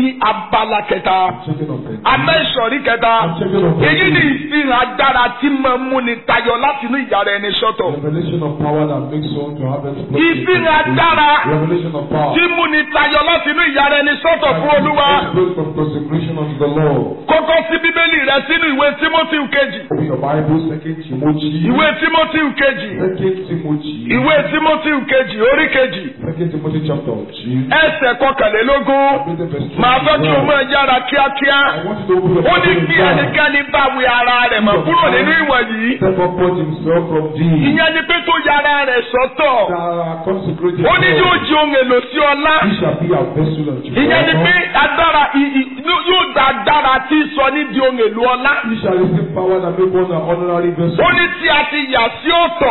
abala kẹta Checking of it. abẹ́ ìsọ̀rí kẹta I'm checking of èyí ni it. ìfihàn agbára tí máa ń múni tayọ láti inú ìyára ẹni sọ́tọ̀ Revelation of power that makes one to have explosion. ìfihàn agbára Revelation of power. tí múni tayọ láti inú ìyára ẹni sọ́tọ̀ fún olúwa Exploit from consecration unto the Lord. kókó sí bíbélì rẹ sínú ìwé timothy kejì Open your Bible, Second Timothy. ìwé timothy kejì Second Timothy. ìwé timothy kejì orí kejì Second Timothy chapter two. ẹsẹ̀ kọkànlélógún Read the verse màá fẹ́ kí o 21. máa yára kíákíá I want you to open your ó ní Bible bí now. ẹnikẹ́ni bá wí ara rẹ̀ mọ̀ kúrò nínú ìwọ̀n yìí Step up put himself from thee. ìyẹn ni pé tó yára rẹ̀ sọ́tọ̀ That are consecrated. ó ní yóò di ohun èlò sí ọlá He shall be a vessel unto ìyẹn ni pé God. agbára ì- ì- yóò gba agbára tí sọ ní di ohun èlò ọlá He shall receive power that make one an honorary vessel. ó ní tí a ti yà sí ọ̀tọ̀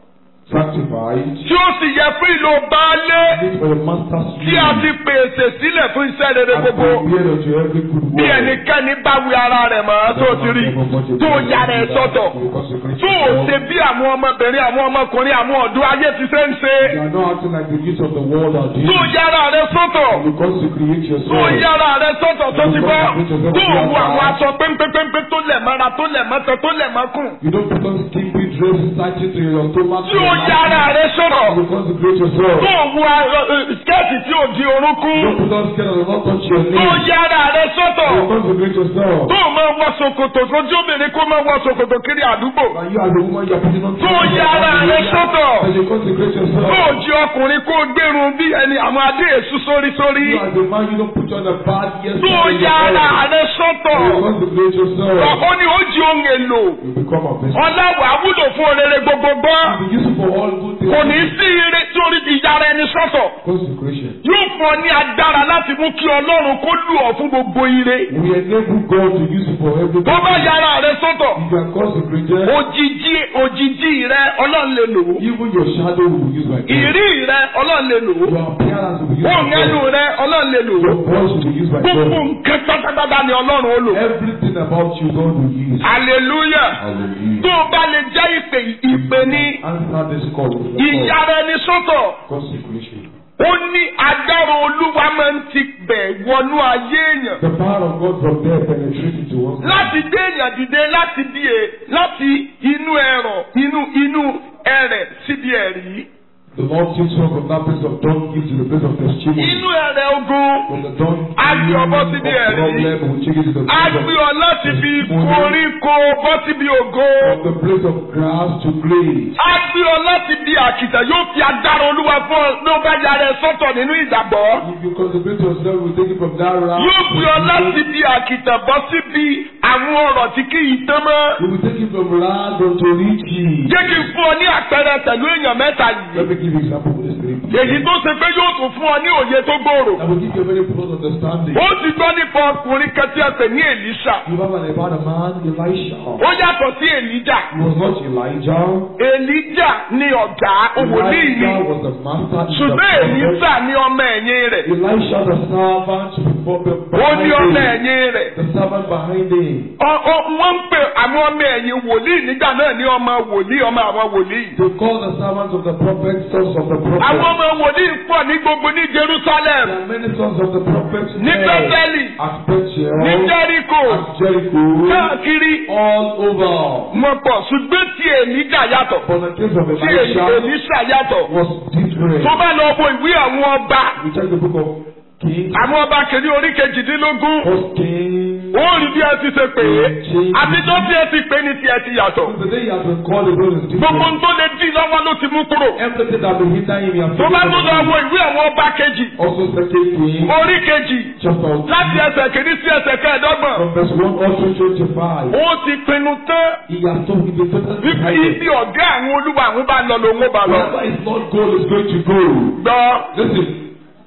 Sanctified. tí ó sì yẹ fún ìlò baálé Meet for the master's tí a ti pèsè sílẹ̀ fún iṣẹ́ rere And gbogbo prepared unto every good bí work. ẹnikẹ́ni bá wí ara rẹ̀ mọ́ tó ti rí tó yára ẹ̀ sọ́tọ̀ tó o ṣe bí àwọn ọmọbìnrin àwọn ọmọkùnrin àwọn ọ̀dọ́ ayé ti ṣe ń ṣe You are not acting like the youth of the world are doing. tó yára rẹ̀ sọ́tọ̀ You consecrate tó yourself. yára rẹ̀ sọ́tọ̀ tó ti bọ́ tó o wọ àwọn aṣọ péńpéńpé tó lẹ̀ mọ́ra tó lẹ̀ mọ́tọ̀ tó lẹ̀ mọ́kùn You don't put on skimpy dresses tighting to your stomach. tí o yára rẹ̀ sọ̀rọ̀ You consecrate yourself. tó o wọ skẹ́ẹ̀tì tí o di orúnkún You don't put on skin that does not touch your tó o knee. yára rẹ̀ sọ́tọ̀ You consecrate yourself. tó o máa wọ ṣòkòtò sójú obìnrin kó máa wọ ṣòkòtò kiri àdúgbò And you as a woman, you are putting on tó o yára rẹ̀ sọ́tọ̀ And you consecrate tó yourself. o jí ọkùnrin kó o gbérun bí ẹni àwọn adé èṣù sórí sórí You as a man, you don't put on a bad yes. tó o yára rẹ̀ sọ́tọ̀ You consecrate yourself. ó ní ó jí ohun èlò You become a vessel. ọlọ́wà wúlò fún orere gbogbo gbọ́ You be useful for all good things. kò ní sí ire tí orí ti yára ẹni sọ́tọ̀ Consecration. yóò fún ọ ní agbára láti mú kí ọlọ́run kó lù ọ́ fún gbogbo ire We enable God to use it for everything. tó bá yára rẹ̀ sọ́tọ̀ If you are consecrated, òjijì òjijì rẹ ọlọ́run lè lò ó even your shadow will be used by God. ìrí rẹ ọlọ́run lè lò ó Your appearance will be used ohun by ẹnu God. rẹ ọlọ́run lè lò ó Your voice will be used by gbogbo God. nǹkan pátápátá ni ọlọ́run ó lò Everything about you, God will use. hallelujah Hallelujah. tó o bá lè jẹ́ ìpè ìpè ní Answer this call. with the call. ìyára ẹni sọ́tọ̀ Consecration. ó ní agbára olúwa máa ń ti bẹ̀ wọnú ayé èèyàn The power of God from there penetrates into one's life. láti gbé èèyàn dìde láti bí e láti inú ẹ̀rọ inú inú ẹ̀rẹ̀ síbi ẹ̀rí The Lord takes one from that place of donkey to the place of testimony. inú ẹ̀rẹ̀ ogun From the donkey A gbé ọ bọ́ of síbi ẹ̀rí. problem, we take it to the á place gbé of ọ láti fi koríko bọ́ síbi ògo from the place of grass to grace. á gbé ọ láti bí àkìtà yóò fi agbára olúwa fún ọ ló bá yára ẹ sọ́tọ̀ nínú ìgbàgbọ́ If you consecrate yourself, we take it from that route. yóò gbé ọ láti bí àkìtà bọ́ síbi àwọn ọ̀rọ̀ tí kì í tán mọ́. We will take it from land unto riches. jẹ́ kí n fún ọ ní àpẹẹrẹ pẹ̀lú èèyàn mẹ́ta yìí. Let me give you example with this three. èyí tó ṣe pé yóò tún fún ọ ní òye tó gbòòrò. I will give you a very broad understanding. ó ti gbọ́ nípa ọkùnrin kan tí a pè ní èlíṣà. You have an about a man, Elisha. ó yàtọ̀ sí èlíjà. He was not Elijah. èlíjà ni ọ̀gá òwòlíì ni. Elijah was the master. in the ṣùgbọ́n prophet. èlíṣà ní ọmọ ẹ̀yìn rẹ̀. Elisha, the servant before the ó ní ọmọ behind him. ẹ̀yìn rẹ̀. The servant behind him. Ọ- ọ- wọ́n ń pè àwọn ọmọ ẹ̀yìn wòlíì nígbà náà ní ọmọ wòlíì ọmọ àwọn wòlíì. They call the servants of the prophet sons of the prophet. àwọn ọmọ wòlíì pọ̀ ní gbogbo ní Jerusalem There are many sons of the prophet ní there. Bẹ́tẹ́lì At Bethel. ní Jẹ́ríkò At Jericho. káàkiri All over. wọn pọ̀ ṣùgbọ́n tí èlíjà yàtọ̀ But the case of tí Elisha èlíṣà yàtọ̀ was different. tó bá lọ wo ìwé àwọn ọba We check the book of Kings. àwọn ọba kìíní orí kejìdínlógún First Kings. ó rí bí ẹ ti ṣe pè é àtijọ́ bí ẹ ti pè é ní tiẹ̀ ti yàtọ̀ The day he has been called, the road is gbogbo different. ń tó lè dín lọ́wọ́ ló ti mú kúrò Everything that will hinder him, he has tó taken bá from tó lọ him. wo ìwé àwọn ọba kejì Also, Second Kings, orí kejì chapter láti 2, ẹsẹ̀ kìíní sí ẹsẹ̀ kẹẹ̀ẹ́dọ́gbọ̀n from verse 1 also 25. ó ti pinnu tán He has told him the total wípé decided. ibi ọ̀gá àwọn olúwa àwọn bá lọ lòun ó bá lọ. Wherever his Lord goal is going to go. gbọ́ Listen,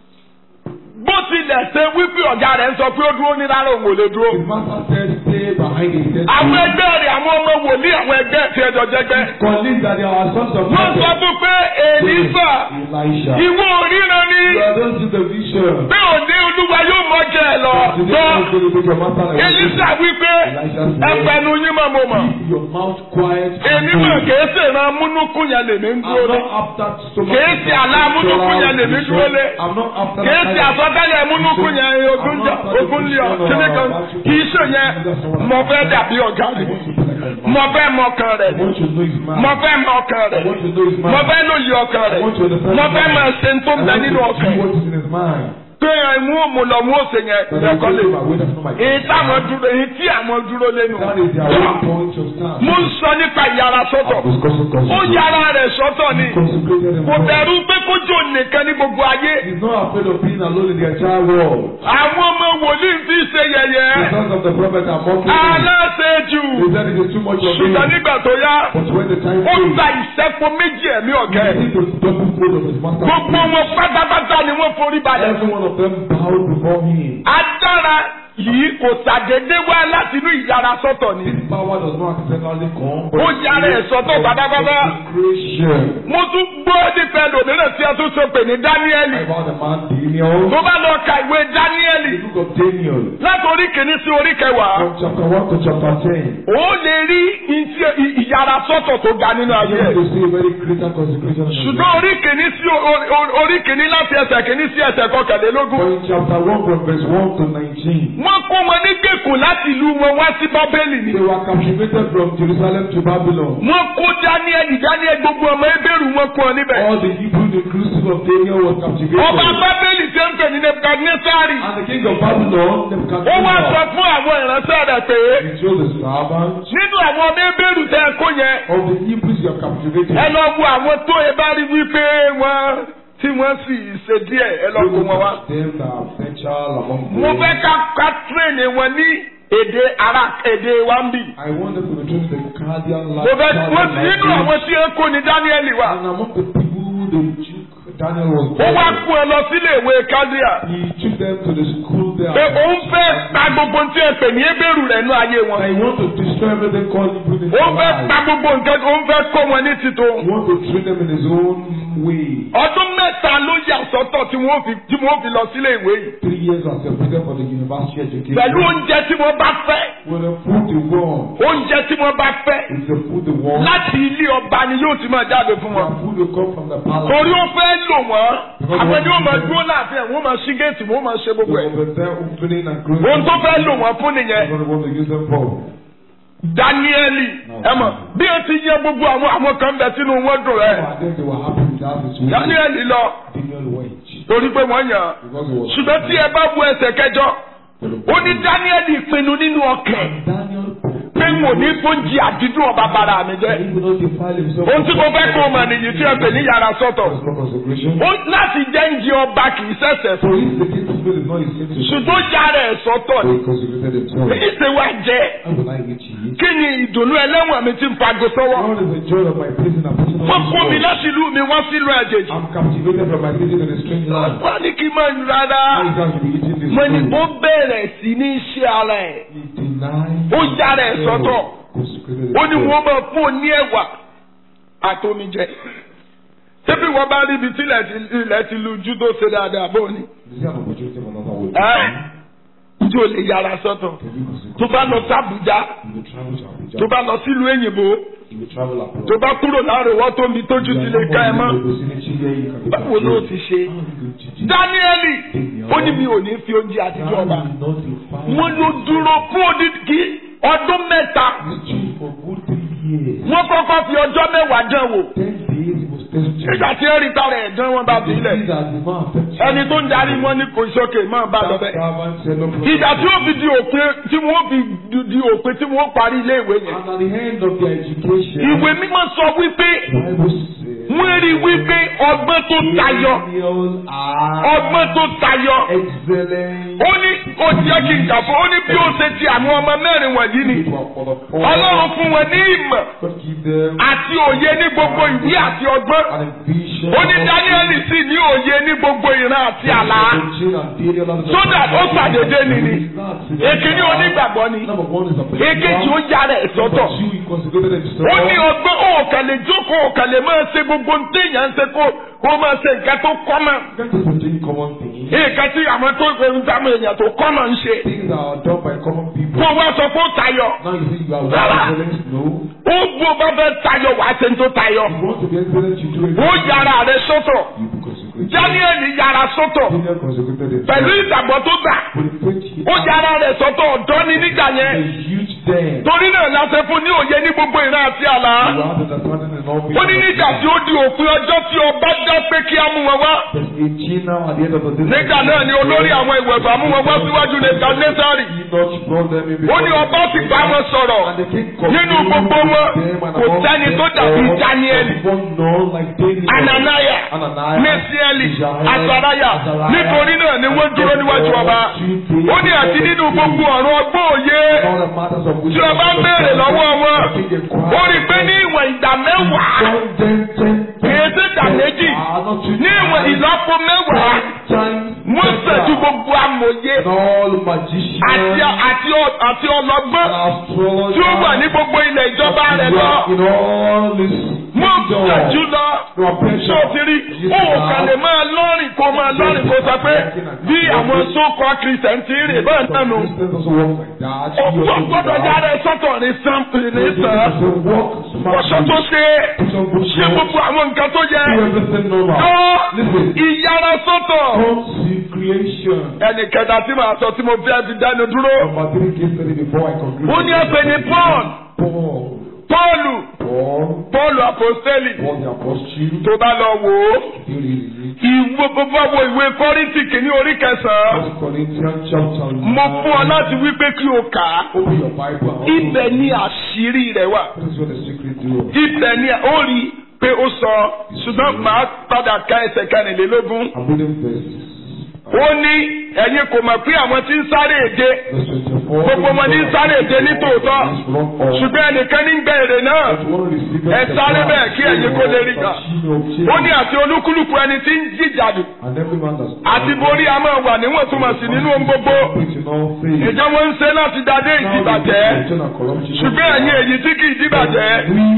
bó tilẹ̀ ṣe wípé ọ̀gá rẹ̀ ń sọ pé ó dúró ní rárá òun ò lè dúró. his master said, stay behind his desk. àwọn ẹgbẹ́ rẹ̀ àwọn ọmọ wòlíì àwọn ẹgbẹ́ ti ẹjọ́ jẹgbẹ́. Colleagues that they are sons of wọ́n sọ prophet. fún pé èlífà Elisha. ìwọ òríran ni You are don't see the vision. pé òní olúwa yóò mọ̀jẹ̀ ẹ̀ lọ. Today gbọ́ is going to make your master like èlísà wípé Elisha said, ẹgbẹ́nu yín mọ̀ mo mọ̀. Keep your mouth quiet. and èmi mọ̀ hold. kìí ṣe ìran múnúkú yẹn lèmi ń I'm dúró lé. not after so much. Kìí ṣe àlá múnúkú yẹn lèmi dúró lé. I'm not after kìí that ṣe kind of- àsọtẹ́lẹ̀ múnúkú yẹn ogún jẹ ogún lé ọ kíní kan kìí ṣe yẹn mo fẹ́ dàbí ọ̀gá I rẹ̀ want to be like my mo man. fẹ́ mọ ọkàn rẹ̀ I want to know his man. mo fẹ́ mọ ọkàn I rẹ̀ want to know his man. mo fẹ́ lóye ọkàn rẹ̀ I want to understand mo his fẹ́ mind. máa ṣe tó ń I bẹ want nínú to ọkàn see what is in his mind. pé ìmú òmùlọ mú òsè yẹn But I ẹ̀kọ́ don't lè know my way, that's not my èyí táwọn dúró èyí tí àwọn dúró lẹ́nu That is their own point of stand. mo ń sọ nípa ìyára sọ́tọ̀ I'm discussing ó consecration. yára rẹ̀ sọ́tọ̀ ni Consecrated kò himself. bẹ̀rù pé kójú nìkan ní gbogbo ayé He's not afraid of being alone in the entire world. àwọn ọmọ wòlíì fi ṣe The yẹ̀yẹ́ sons of the prophet are mocking him. aláṣejù They said it is too much of him. ṣùgbọ́n nígbà tó yá But when the time ó came, gba ìṣẹ́po méjì ẹ̀mí ọ̀gá he ẹ̀ need to double fold of his master. gbogbo wọn pátápátá ni wọ́n forí balẹ̀ Every one of them bowed before him. agbára yìí kò ṣàdédé wá láti inú ìyára sọ́tọ̀ ni This power does not accidentally come. Ó yára ẹ̀ sọ́tọ̀ pátápátá. Consecration. mo tún gbọ́ nípa ẹlòmíràn tí a tún sọ pé ní dáníẹ́lì About the man Daniel. tó bá lọ ka ìwé dáníẹ́lì The book of Daniel. láti orí kìíní sí orí kẹwàá From chapter 1 to chapter 10. ó lè rí ìtí- ì- ìyára sọ́tọ̀ tó ga nínú ayé You ẹ̀. to see a very greater consecration. in his ṣùgbọ́n life. orí kìíní sí o- o- orí kìíní láti ẹsẹ̀ kìíní sí ẹsẹ̀ For kọkànlélógún. in chapter 1 from verse 1 to 19. wọ́n kó wọn ní gbèkùn láti ìlú wọn wá sí bábélì ni. They were captivated from Jerusalem to Babylon. wọ́n kó dáníẹ́lì dáníẹ́lì gbogbo ọmọ ebéèrú wọn kú ọ níbẹ̀. All the Hebrew inclusive of Daniel was captivated. ọba bábélì ṣe ń pè ní nebukadnesari. And the king of Babylon, ó wá sọ Nebuchadnezzar, fún àwọn ìránṣẹ́ rẹ̀ pé he told the servants nínú àwọn ọmọ ebéèrú tẹ́ ẹ kó yẹn of the Hebrews you are captivated. ẹ lọ wo àwọn tó e bá rí wípé wọ́n tí wọ́n sì ṣe díẹ̀ ẹ lọ kó wọn wá. Them that are essential among them. mo fẹ́ ká ká tírèèni wọn ní èdè ara èdè wa ń bì. I want them to return to the Chaldean mo fẹ́ land. wọ́n ti nínú àwọn tí ẹ kó ní dáníẹ́lì wá. And among the people they took, Daniel was ó wá there. kó ẹ lọ sílé ìwé kádíà. He took them to the school there. pé òun fẹ́ ta gbogbo tí ẹ pè ní ebéèrú rẹ̀ nú ayé wọn. I want to destroy everything called Hebrew in òun their fẹ́ ta lives. gbogbo nǹkan òun fẹ́ kó wọn ní títò. He wants to treat them in his own way. ọdún mẹ́ta ló yà sọ́tọ̀ tí wọ́n fi tí wọ́n fi lọ sílé ìwé yìí. Three years are separated for the university education. pẹ̀lú oúnjẹ tí wọ́n bá fẹ́. With the food they want, oúnjẹ tí wọ́n bá fẹ́. it's the food they want. láti ilé ọba ni yóò ti máa jáde fún wọn. Their food will come from the palace. torí ó fẹ́ lò wọ́n àwọn ni ó máa dúró láàfin ẹ̀ wọ́n máa ṣí géètì wọ́n máa ṣe gbogbo They ẹ̀. will be there opening and closing. ohun tó fẹ́ lò wọ́n fún nìyẹn. That's what they want to use them for. dáníẹ́lì ẹ mọ̀ bí o ti yẹ gbogbo àwọn àwọn kan bẹ sínú wọn dùn rẹ̀. And then they were happy with that situation. dáníẹ́lì lọ Daniel went. torí pé wọ́n yàn án. Because he was ṣùgbọ́n tí ẹ bá bu ẹsẹ̀ kẹjọ ó ní dáníẹ́lì pinnu nínú ọkàn Daniel pé n ò ní fóúnjì àdídùn ọba bara mi jẹ́. he will not defile himself. ohun tí mo fẹ́ kó o mọ̀ nìyí tí ẹ pè ní yàrá sọ́tọ̀. That's not consecration. ó láti jẹ́ ń jẹ ọba kì í ṣẹ̀ṣẹ̀ For fún. him, the king of is not his sin to ṣùgbọ́n yàrá ẹ̀ sọ́tọ̀ So ni. he consecrated himself. èyí ṣe wá jẹ́. How will I reach you? kí ni ìdùnnú ẹlẹ́wọ̀n mi ti ń fago sọ́wọ́. What is the joy of my prison and prison wọ́n kó mi of láti ìlú mi wọ́n sílùú ẹ̀jẹ̀jì. I'm captivated from my prison in a strange land. wọ́n ní kí n máa ń rárá. How is that to be eating this mo ní food? ó bẹ̀rẹ̀ sí ní ṣe ara ẹ̀. He denied Ó yára ẹ̀ himself, sọ́tọ̀. consecrated ó ní himself. wọ́n máa fún un ní ẹ̀wà àtomijẹ. ṣébí wọ́n bá rí ibi tí ilẹ̀ ti- ilẹ̀ ti lu ojú tó ṣe dáadáa bó ni. Is there an opportunity for another way? ẹ́ njẹ́ o lè yára sọ́tọ̀. Can you consecrate? tó bá lọ sí Àbújá You will travel to Abuja. tó bá lọ sílùú èyìnbó You will travel abroad. tó bá kúrò láàrin wọ́n tó mi tójú ti lè ká ẹ mọ́. báwo ló ti ṣe. dáníẹ́lì ó ní mi ò ní fi oúnjẹ àtijọ́ ọba. wọ́n ló dúró fún odidi ọdún mẹ́ta. wọ́n kọ́kọ́ fi ọjọ́ mẹ́wàá dán wò. nígbà tí ó rí tara ẹ̀ dán wọn bá fi ilẹ̀. ẹni tó ń darí wọn ní kò sókè máa bá lọ bẹ́ẹ̀. ìgbà tí ó fi di òpin tí wọ́n fi di- di òpin tí wọ́n parí ilé ìwé yẹn. And at the end of their education, ìwé mímọ́ sọ wípé Bible says, wọ́n rí wípé ọgbọ́n tó tayọ Millennials are ọgbọ́n tó tayọ. excellent. ó ní ó jẹ́ kí n kà fún ó ní bí ó ṣe ti àwọn ọmọ mẹ́rin wọ̀nyí ni. For the poor, ọlọ́run fún wọn ní ìmọ̀ God give them àti òye ní gbogbo ìwé àti ọgbọ́n. an vision. ó ní dáníẹ́lì sì ní òye ní gbogbo ìran àti àlá. So sódà ó ṣàdédé ni ni. èkíní onígbàgbọ́ ni. Number one is a èkejì ó yára ẹ̀ sọ́tọ̀. Number two, he consecrated himself. ó ní ọgbọ́n òkàlẹ̀ jókòó òkàlẹ̀ máa ṣe gbogbo ní téèyàn ń ṣe kó kó máa ṣe nǹkan tó kọ́ mọ́. That is the three common things. nǹkan tí àwọn tó ń táwọn èèyàn tó kọ́ náà ń ṣe. Things that are done by common people. kó wá sọ fún tayọ. Now you think you are Rárá. excellent? No. ó bó bá fẹ́ tayọ wàá ṣe ń tó tayọ. You want to be excellent, you do it. ó yára rẹ sọ́tọ̀. You be consecrated. Daniel yára sọ́tọ̀. Daniel consecrated himself. pẹ̀lú ìgbàgbọ́ tó gbà. With the faith he ó had. yára rẹ̀ sọ́tọ̀ ọ̀dọ́ ni nígbà A yẹn. huge den. torí náà láṣẹ fún ní òye ní gbogbo ìran àti àlá. You have understanding in all ó ní nígbà tí ó di òpin ọjọ́ tí ọba dá pé kí á mú wọn wá. There's a gene now at the end of the day. nígbà náà ni olórí àwọn ìwẹ̀fà mú wọn wá síwájú nebukadnesari. Enoch brought them in ó ní before ọba sì bá wọn sọ̀rọ̀. And the king nínú continued gbogbo wọn with them and kò among sẹ́ni them tó dàbí all, Dáníẹ́lì. everyone known like Daniel. Ananaya, Ananias, Mesieli, Mishael, Asaraya, Azariah. nítorí náà ni wọ́n dúró níwájú ọba. Ó ní àti nínú gbogbo ọ̀rọ̀ ọgbọ́n òye All the matters of which tí ọba ń béèrè lọ́wọ́ wọn. Ó rí i pé ní ìwọ̀n ìdá mẹ́wàá kìí ṣe ìdá méjì ní ìwọ̀n ìlọ́po mẹ́wàá wọ́n ṣẹ̀jú gbogbo amòye all àti magicians àti ọ- àti ọlọ́gbọ́n and astrologers tí ó wà ní gbogbo ilẹ̀ ìjọba rẹ̀ lọ. in all this Wọ́n ṣẹ̀jú lọ. You are ṣé o ti rí o ò kàn lè máa lọ́rìn kó máa lọ́rìn kó sọ pé bí àwọn sókọ kìrìsìtẹ́nì ti rè bẹ́ẹ̀ náà nù. Christians also work like that. You Òkú also do ọgbọ́dọ̀ that. jáde sọ́tọ̀ ní sàn ní You sàn. also work Wọ́ṣọ tó smartly. ṣe Put on good ṣe clothes. gbogbo àwọn nǹkan tó yẹ. Do everything normal. Tó Listen. ìyára sọ́tọ̀. Consecration. Ẹnì kẹta tí màá sọ tí mo fẹ́ fi dánu dúró. Number three case study before I conclude. Ó ní ẹ̀pẹ̀ ní Paul. Paul. Pọ́ọ̀lù. Paul. Pọ́ọ̀lù Àpòstélì. Paul the apostle. Tó bá lọ wò ó. You read it. Ìwé gbogbo wo ìwé Kọ́ríńtì kìíní orí kẹsàn-án. First Corinthians chapter one. Mo fún ọ láti wí pé kí o kà á. Open your Bible and Ibẹ̀ ni àṣírí rẹ̀ wà. This is what the secret do. Ibẹ̀ ni ó rí i pé ó sọ ṣùgbọ́n màá padà ka ẹsẹ̀ kẹrìnlélógún. I'm reading verses. Ó ní ẹ̀yin kò mọ̀ pé àwọn tí ń sáré èdè Verse twenty-four. gbogbo wọn ní ń sáré èdè ní tòótọ́. Ṣùgbọ́n ẹnìkan ní ń gbẹ èrè náà. Ẹ sáré bẹ́ẹ̀ kí ẹ̀yin kó lè rí gbà. Ó ní àti olúkúlùkù ẹni tí ń jìjàdù And every man that's àti borí a máa wà níwọ̀ntúnwọ̀nsì nínú ohun gbogbo. preaching all faith. Ìjọ wọn ń ṣe láti dadé ìdìbàjẹ́. Ṣùgbọ́n ẹ̀yin èyí tí kì í dìbàjẹ́.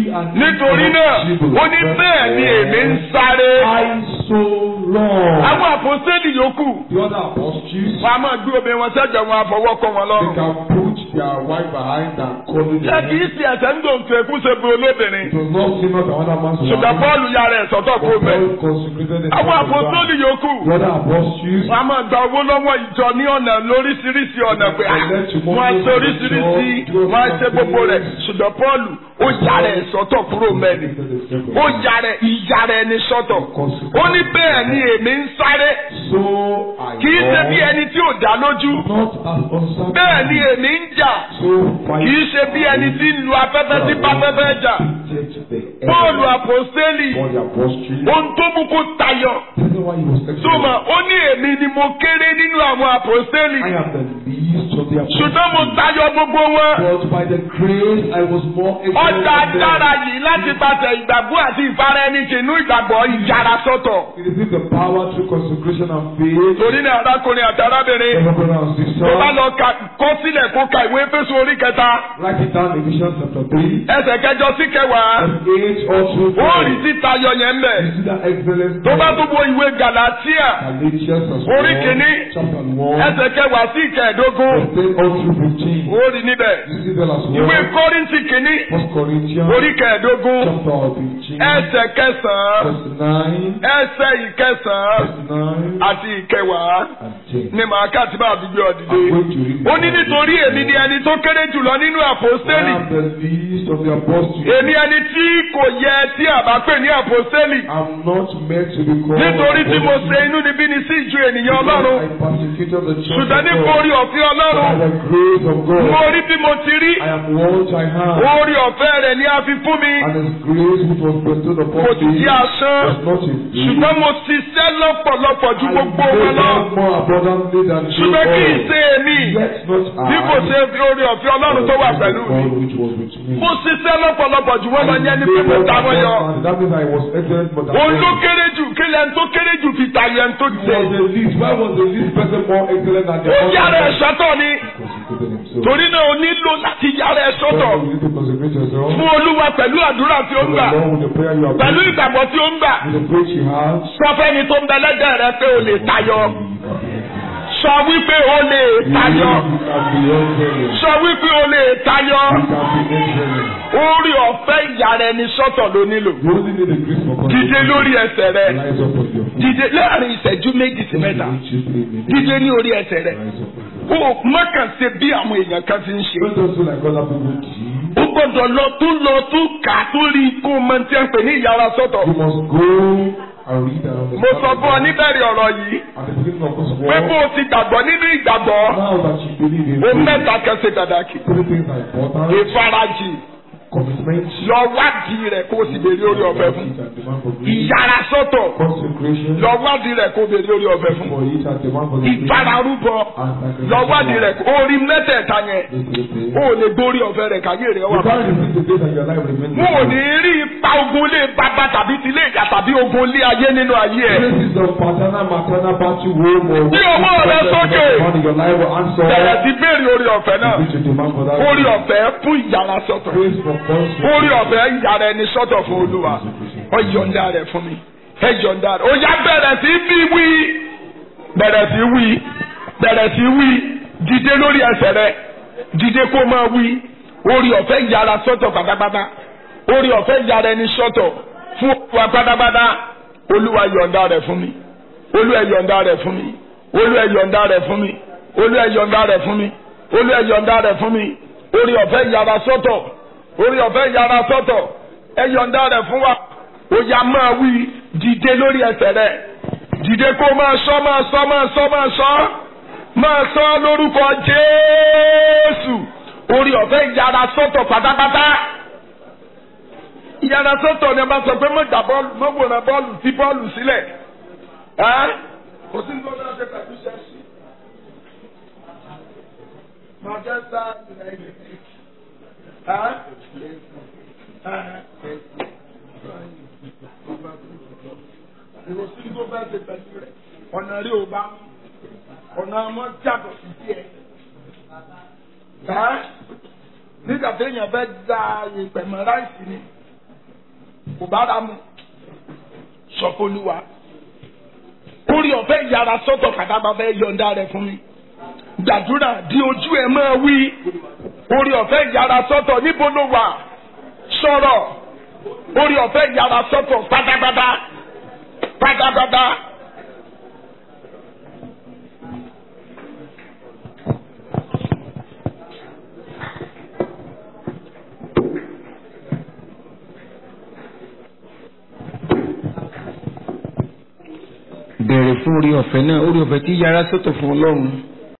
Nítorí náà, ó ní bẹ́ẹ̀ ni èmi ń sáré. I so long. Àwọn àpòsílì yòókù, The other apostles, wọ́n a máa gbé obìnrin wọn sẹ́jọ̀ wọn àfọwọ́kọ wọn they lọ́rùn. can put their wife behind and call it. Ṣé kì í ṣe ẹ̀sẹ̀ ń dòǹtò ẹ̀kú ṣe bu olóbìnrin? It was not seen as another man's Ṣùgbọ́n wife. Pọ́ọ̀lù ya rẹ̀ sọ́tọ̀ kó But bẹ̀. Paul consecrated himself. Àwọn as well. àpòsílì yòókù, The other apostles, wọ́n a máa gba owó lọ́wọ́ ìjọ ní ọ̀nà lóríṣiríṣi ọ̀nà pé à, wọ́n á ṣe oríṣiríṣi, wọ́n á ṣe gbogbo rẹ̀. Ṣùgbọ́n Pọ́ọ̀lù ó ya rẹ̀ sọ́tọ̀ kúrò mẹ́rin. Ó ya rẹ̀ ìyá rẹ̀ ní sọ́tọ̀. Ó ní bẹ́ẹ̀ ni èmi ń sáré. so I Kì í ṣe bí walk, ẹni tí ò dá lójú. not as uncertain. Bẹ́ẹ̀ ni èmi ń jà. So fight. Kì í ṣe bí ẹni tí ń lu afẹ́fẹ́ sí pápẹ́fẹ́ jà. Take the end. Pọ́ọ̀lù àpòstélì. For the apostles. Ohun tó mú kó tayọ. Tell me why he was excellent. Sọ́mà ó ní èmi ni mo kéré nínú àwọn àpòstélì. I am the least of the apostles. Ṣùgbọ́n mo tayọ gbogbo wọn. But by the grace I was more excellent Ọjà than them. dára yìí láti pàṣẹ ìgbàgbọ́ àti ìfara ẹni jìnnú ìgbàgbọ́ ìjára sọ́tọ̀. It is the power through consecration and faith. Torí ní arákùnrin àti arábìnrin. Brother, brother and sister. Tó bá lọ ka kọ́ sílẹ̀ kó ka ìwé Éfésù orí kẹta. Write it down Ephesians chapter 3. Ẹsẹ̀ kẹjọ sí kẹwàá. Verse 8 all through Ó rí 12. sí tayọ yẹn mbẹ̀. You see that excellence Tó bá there? tún wo ìwé Gàlátíà. Galatians as Orí well. kìíní. Chapter 1. Ẹsẹ̀ kẹwàá sí ìkẹẹ̀dógún. Verse 10 all through 15. Ó rí níbẹ̀. You see that as Ìwé well. Kọ́ríńtì kìíní. First Corinthians Orí kẹẹ̀dógún. chapter 15. Ẹsẹ̀ kẹsàn-án. Verse 9. Ẹsẹ̀ ìkẹsàn-án. Verse 9 Àti ìkẹwàá. and 10. Ní màá kà tí bá gbígbé I'm ọ̀dìdé. going to read Ó ní nítorí èmi ni ẹni tó kéré jùlọ nínú I àpòstélì. am the least of the apostles. Èmi ẹni tí kò yẹ tí àbá pè ní àpòstélì. I'm not meant to be called Nítorí tí mo apostle. ṣe inú níbí ni sí ìjọ ènìyàn Because Ọlọ́run. I persecuted the church Ṣùgbọ́n of nípa God. orí ọ̀fẹ́ By Ọlọ́run. the grace of God. Mo rí bí mo ti rí. I am what I have. Orí ọ̀fẹ́ rẹ̀ ni a fi fún mi. And His grace which was bestowed upon Kò sì me sí asán. was not in vain. Ṣùgbọ́n mo ṣiṣẹ́ lọ́pọ̀lọpọ̀ ju I gbogbo wọn labored lọ. more abundantly than they Ṣùgbọ́n kì í all. ṣe èmi. Yet not I. Bí kò ṣe fi orí ọ̀fẹ́ Ọlọ́run tó wà but pẹ̀lú mi. God which was with me. Mo ṣiṣẹ́ lọ́pọ̀lọpọ̀ ju wọ́n lọ I yẹn ní pé mo labored ta wọ́n yọ. abundantly. That means I was excellent but I Òun ló was kéré jù kí lẹ́nu tó kéré jù fi tayọ ẹni tó jẹ. the least. Why was the least person more excellent than the Ó other? yára ẹ̀ sọ́tọ̀ ni. Consecrated himself. Torí náà o nílò láti yára ẹ̀ sọ́tọ̀. Therefore, you need to consecrate yourself. Fún Olúwa pẹ̀lú àdúrà tí ó to the gbà. Lord with the prayer you are pẹ̀lú praying, ìgbàgbọ́ tí ó ń gbà with the faith you have, sọ fẹ́ni tó ń bẹ lẹ́gbẹ̀ẹ́ rẹ pé o lè tayọ sọ wípé o lè tayọ you can be excellent. sọ wípé o lè tayọ You can be excellent. orí ọ̀fẹ́ ìyára ẹni sọ́tọ̀ ló nílò You only need a grace for God. dìde lórí ẹsẹ̀ rẹ Rise up on your feet. dìde láàrin ìṣẹ́jú méjì sí mẹ́ta Don't you three minutes. dìde ní orí ẹsẹ̀ rẹ Rise up on your o mọ̀kàn ṣe bí àwọn èèyàn kan ti ń ṣe Don't just do like other people do. o gbọ́dọ̀ lọ tún lọ tún kà á tún rí kó o mọ tí a ń pè ní ìyára sọ́tọ̀ You must go and read and understand. mo sọ fún ọ níbẹ̀rẹ̀ ọ̀rọ̀ yìí At the beginning of this pé bó war, o ti gbàgbọ́ nínú ìgbàgbọ́ now that you believe in o faith, mẹ́ta kan ṣe pàtàkì three things are important. ìfarajì Commitment, lọ wádìí rẹ̀ kó o sì béèrè orí ọ̀fẹ́ fún it and demand for grace. ìyára sọ́tọ̀ Consecration, lọ wádìí rẹ̀ kó o béèrè orí ọ̀fẹ́ fún for it and demand for the grace. ìfararúbọ And sacrifice. lọ wádìí rẹ̀ kó o rí mẹ́tẹ̀ẹ̀ta yẹn These three things. o ò lè gbórí ọ̀fẹ́ rẹ̀ káyé rẹ̀ wà You can't receive the grace and your life remains the mo ò same. ní rí ipa ogun lé bàbá tàbí ti lé ìyá tàbí ogun lé ayé nínú ayé ẹ̀ Traces of paternal, maternal battle home or Bí ọwọ́ rẹ sókè. in your life will answer. bẹ̀rẹ̀ sí béèrè orí ọ̀fẹ́ náà Which you demand for that. orí ọ̀fẹ́ fún ìyára sọ́tọ̀ Grace for consecration. orí ọ̀fẹ́ ìyára ẹni sọ́tọ̀ fún olúwa ó yọ̀ǹda rẹ̀ fún mi ẹ yọ̀ǹda rẹ̀ ó yá bẹ̀rẹ̀ sí bí wí bẹ̀rẹ̀ sí wí bẹ̀rẹ̀ sí wí dìde lórí ẹsẹ̀ rẹ̀ dìde kó máa wí orí ọ̀fẹ́ ìyára sọ́tọ̀ pátápátá orí ọ̀fẹ́ ìyára ẹni sọ́tọ̀ fún wa pátápátá olúwa yọ̀ǹda rẹ̀ fún mi olúwa yọ̀ǹda rẹ̀ fún mi olúwa yọ̀ǹda rẹ̀ fún mi olúwa yọ̀ǹda rẹ̀ fún mi olúwa yọ̀ǹda rẹ̀ fún mi orí ọ̀fẹ́ ìyára sọ́tọ̀ orí ọ̀fẹ́ ìyára sọ́tọ̀ ẹ yọ̀ǹda rẹ̀ fún wa ó yá máa wí dìde lórí ẹsẹ̀ rẹ̀ dìde kó máa sọ máa sọ máa sọ máa sọ máa sọ lórúkọ Jésù orí ọ̀fẹ́ ìyára sọ́tọ̀ pátápátá ìyára sọ́tọ̀ ni a bá sọ pé mọ̀ gbà bọ́ọ̀lù mọ̀ wòran bọ́ọ̀lù fi bọ́ọ̀lù sílẹ̀ ẹ́ kò sí ní ọjọ́ ṣe pẹ̀lú ṣẹ́ṣì Manchester United ẹ́ ìròsí tó bá ṣe pẹ̀lú rẹ̀ ọ̀nà rí ò bá ọ̀nà ọmọ jàdọ̀ sí díẹ̀. nígbà téèyàn fẹ́ da ìpẹ̀mọ́ ráìsì ni kò bá ra mu sọfọlùwà orí ọ̀fẹ́ ìyára sọ́tọ̀ kàdábà fẹ́ yọ̀ǹda rẹ̀ fún mi gbàdúrà di ojú ẹ̀ máa wí orí ọ̀fẹ́ ìyára sọ́tọ̀ níbo ló wà sọ̀rọ̀ orí ọ̀fẹ́ ìyára sọ́tọ̀ pátápátá pátápátá. bẹ̀rẹ̀ fún orí ọ̀fẹ́ náà orí ọ̀fẹ́ tí yára sọ́tọ̀ fún ọlọ́run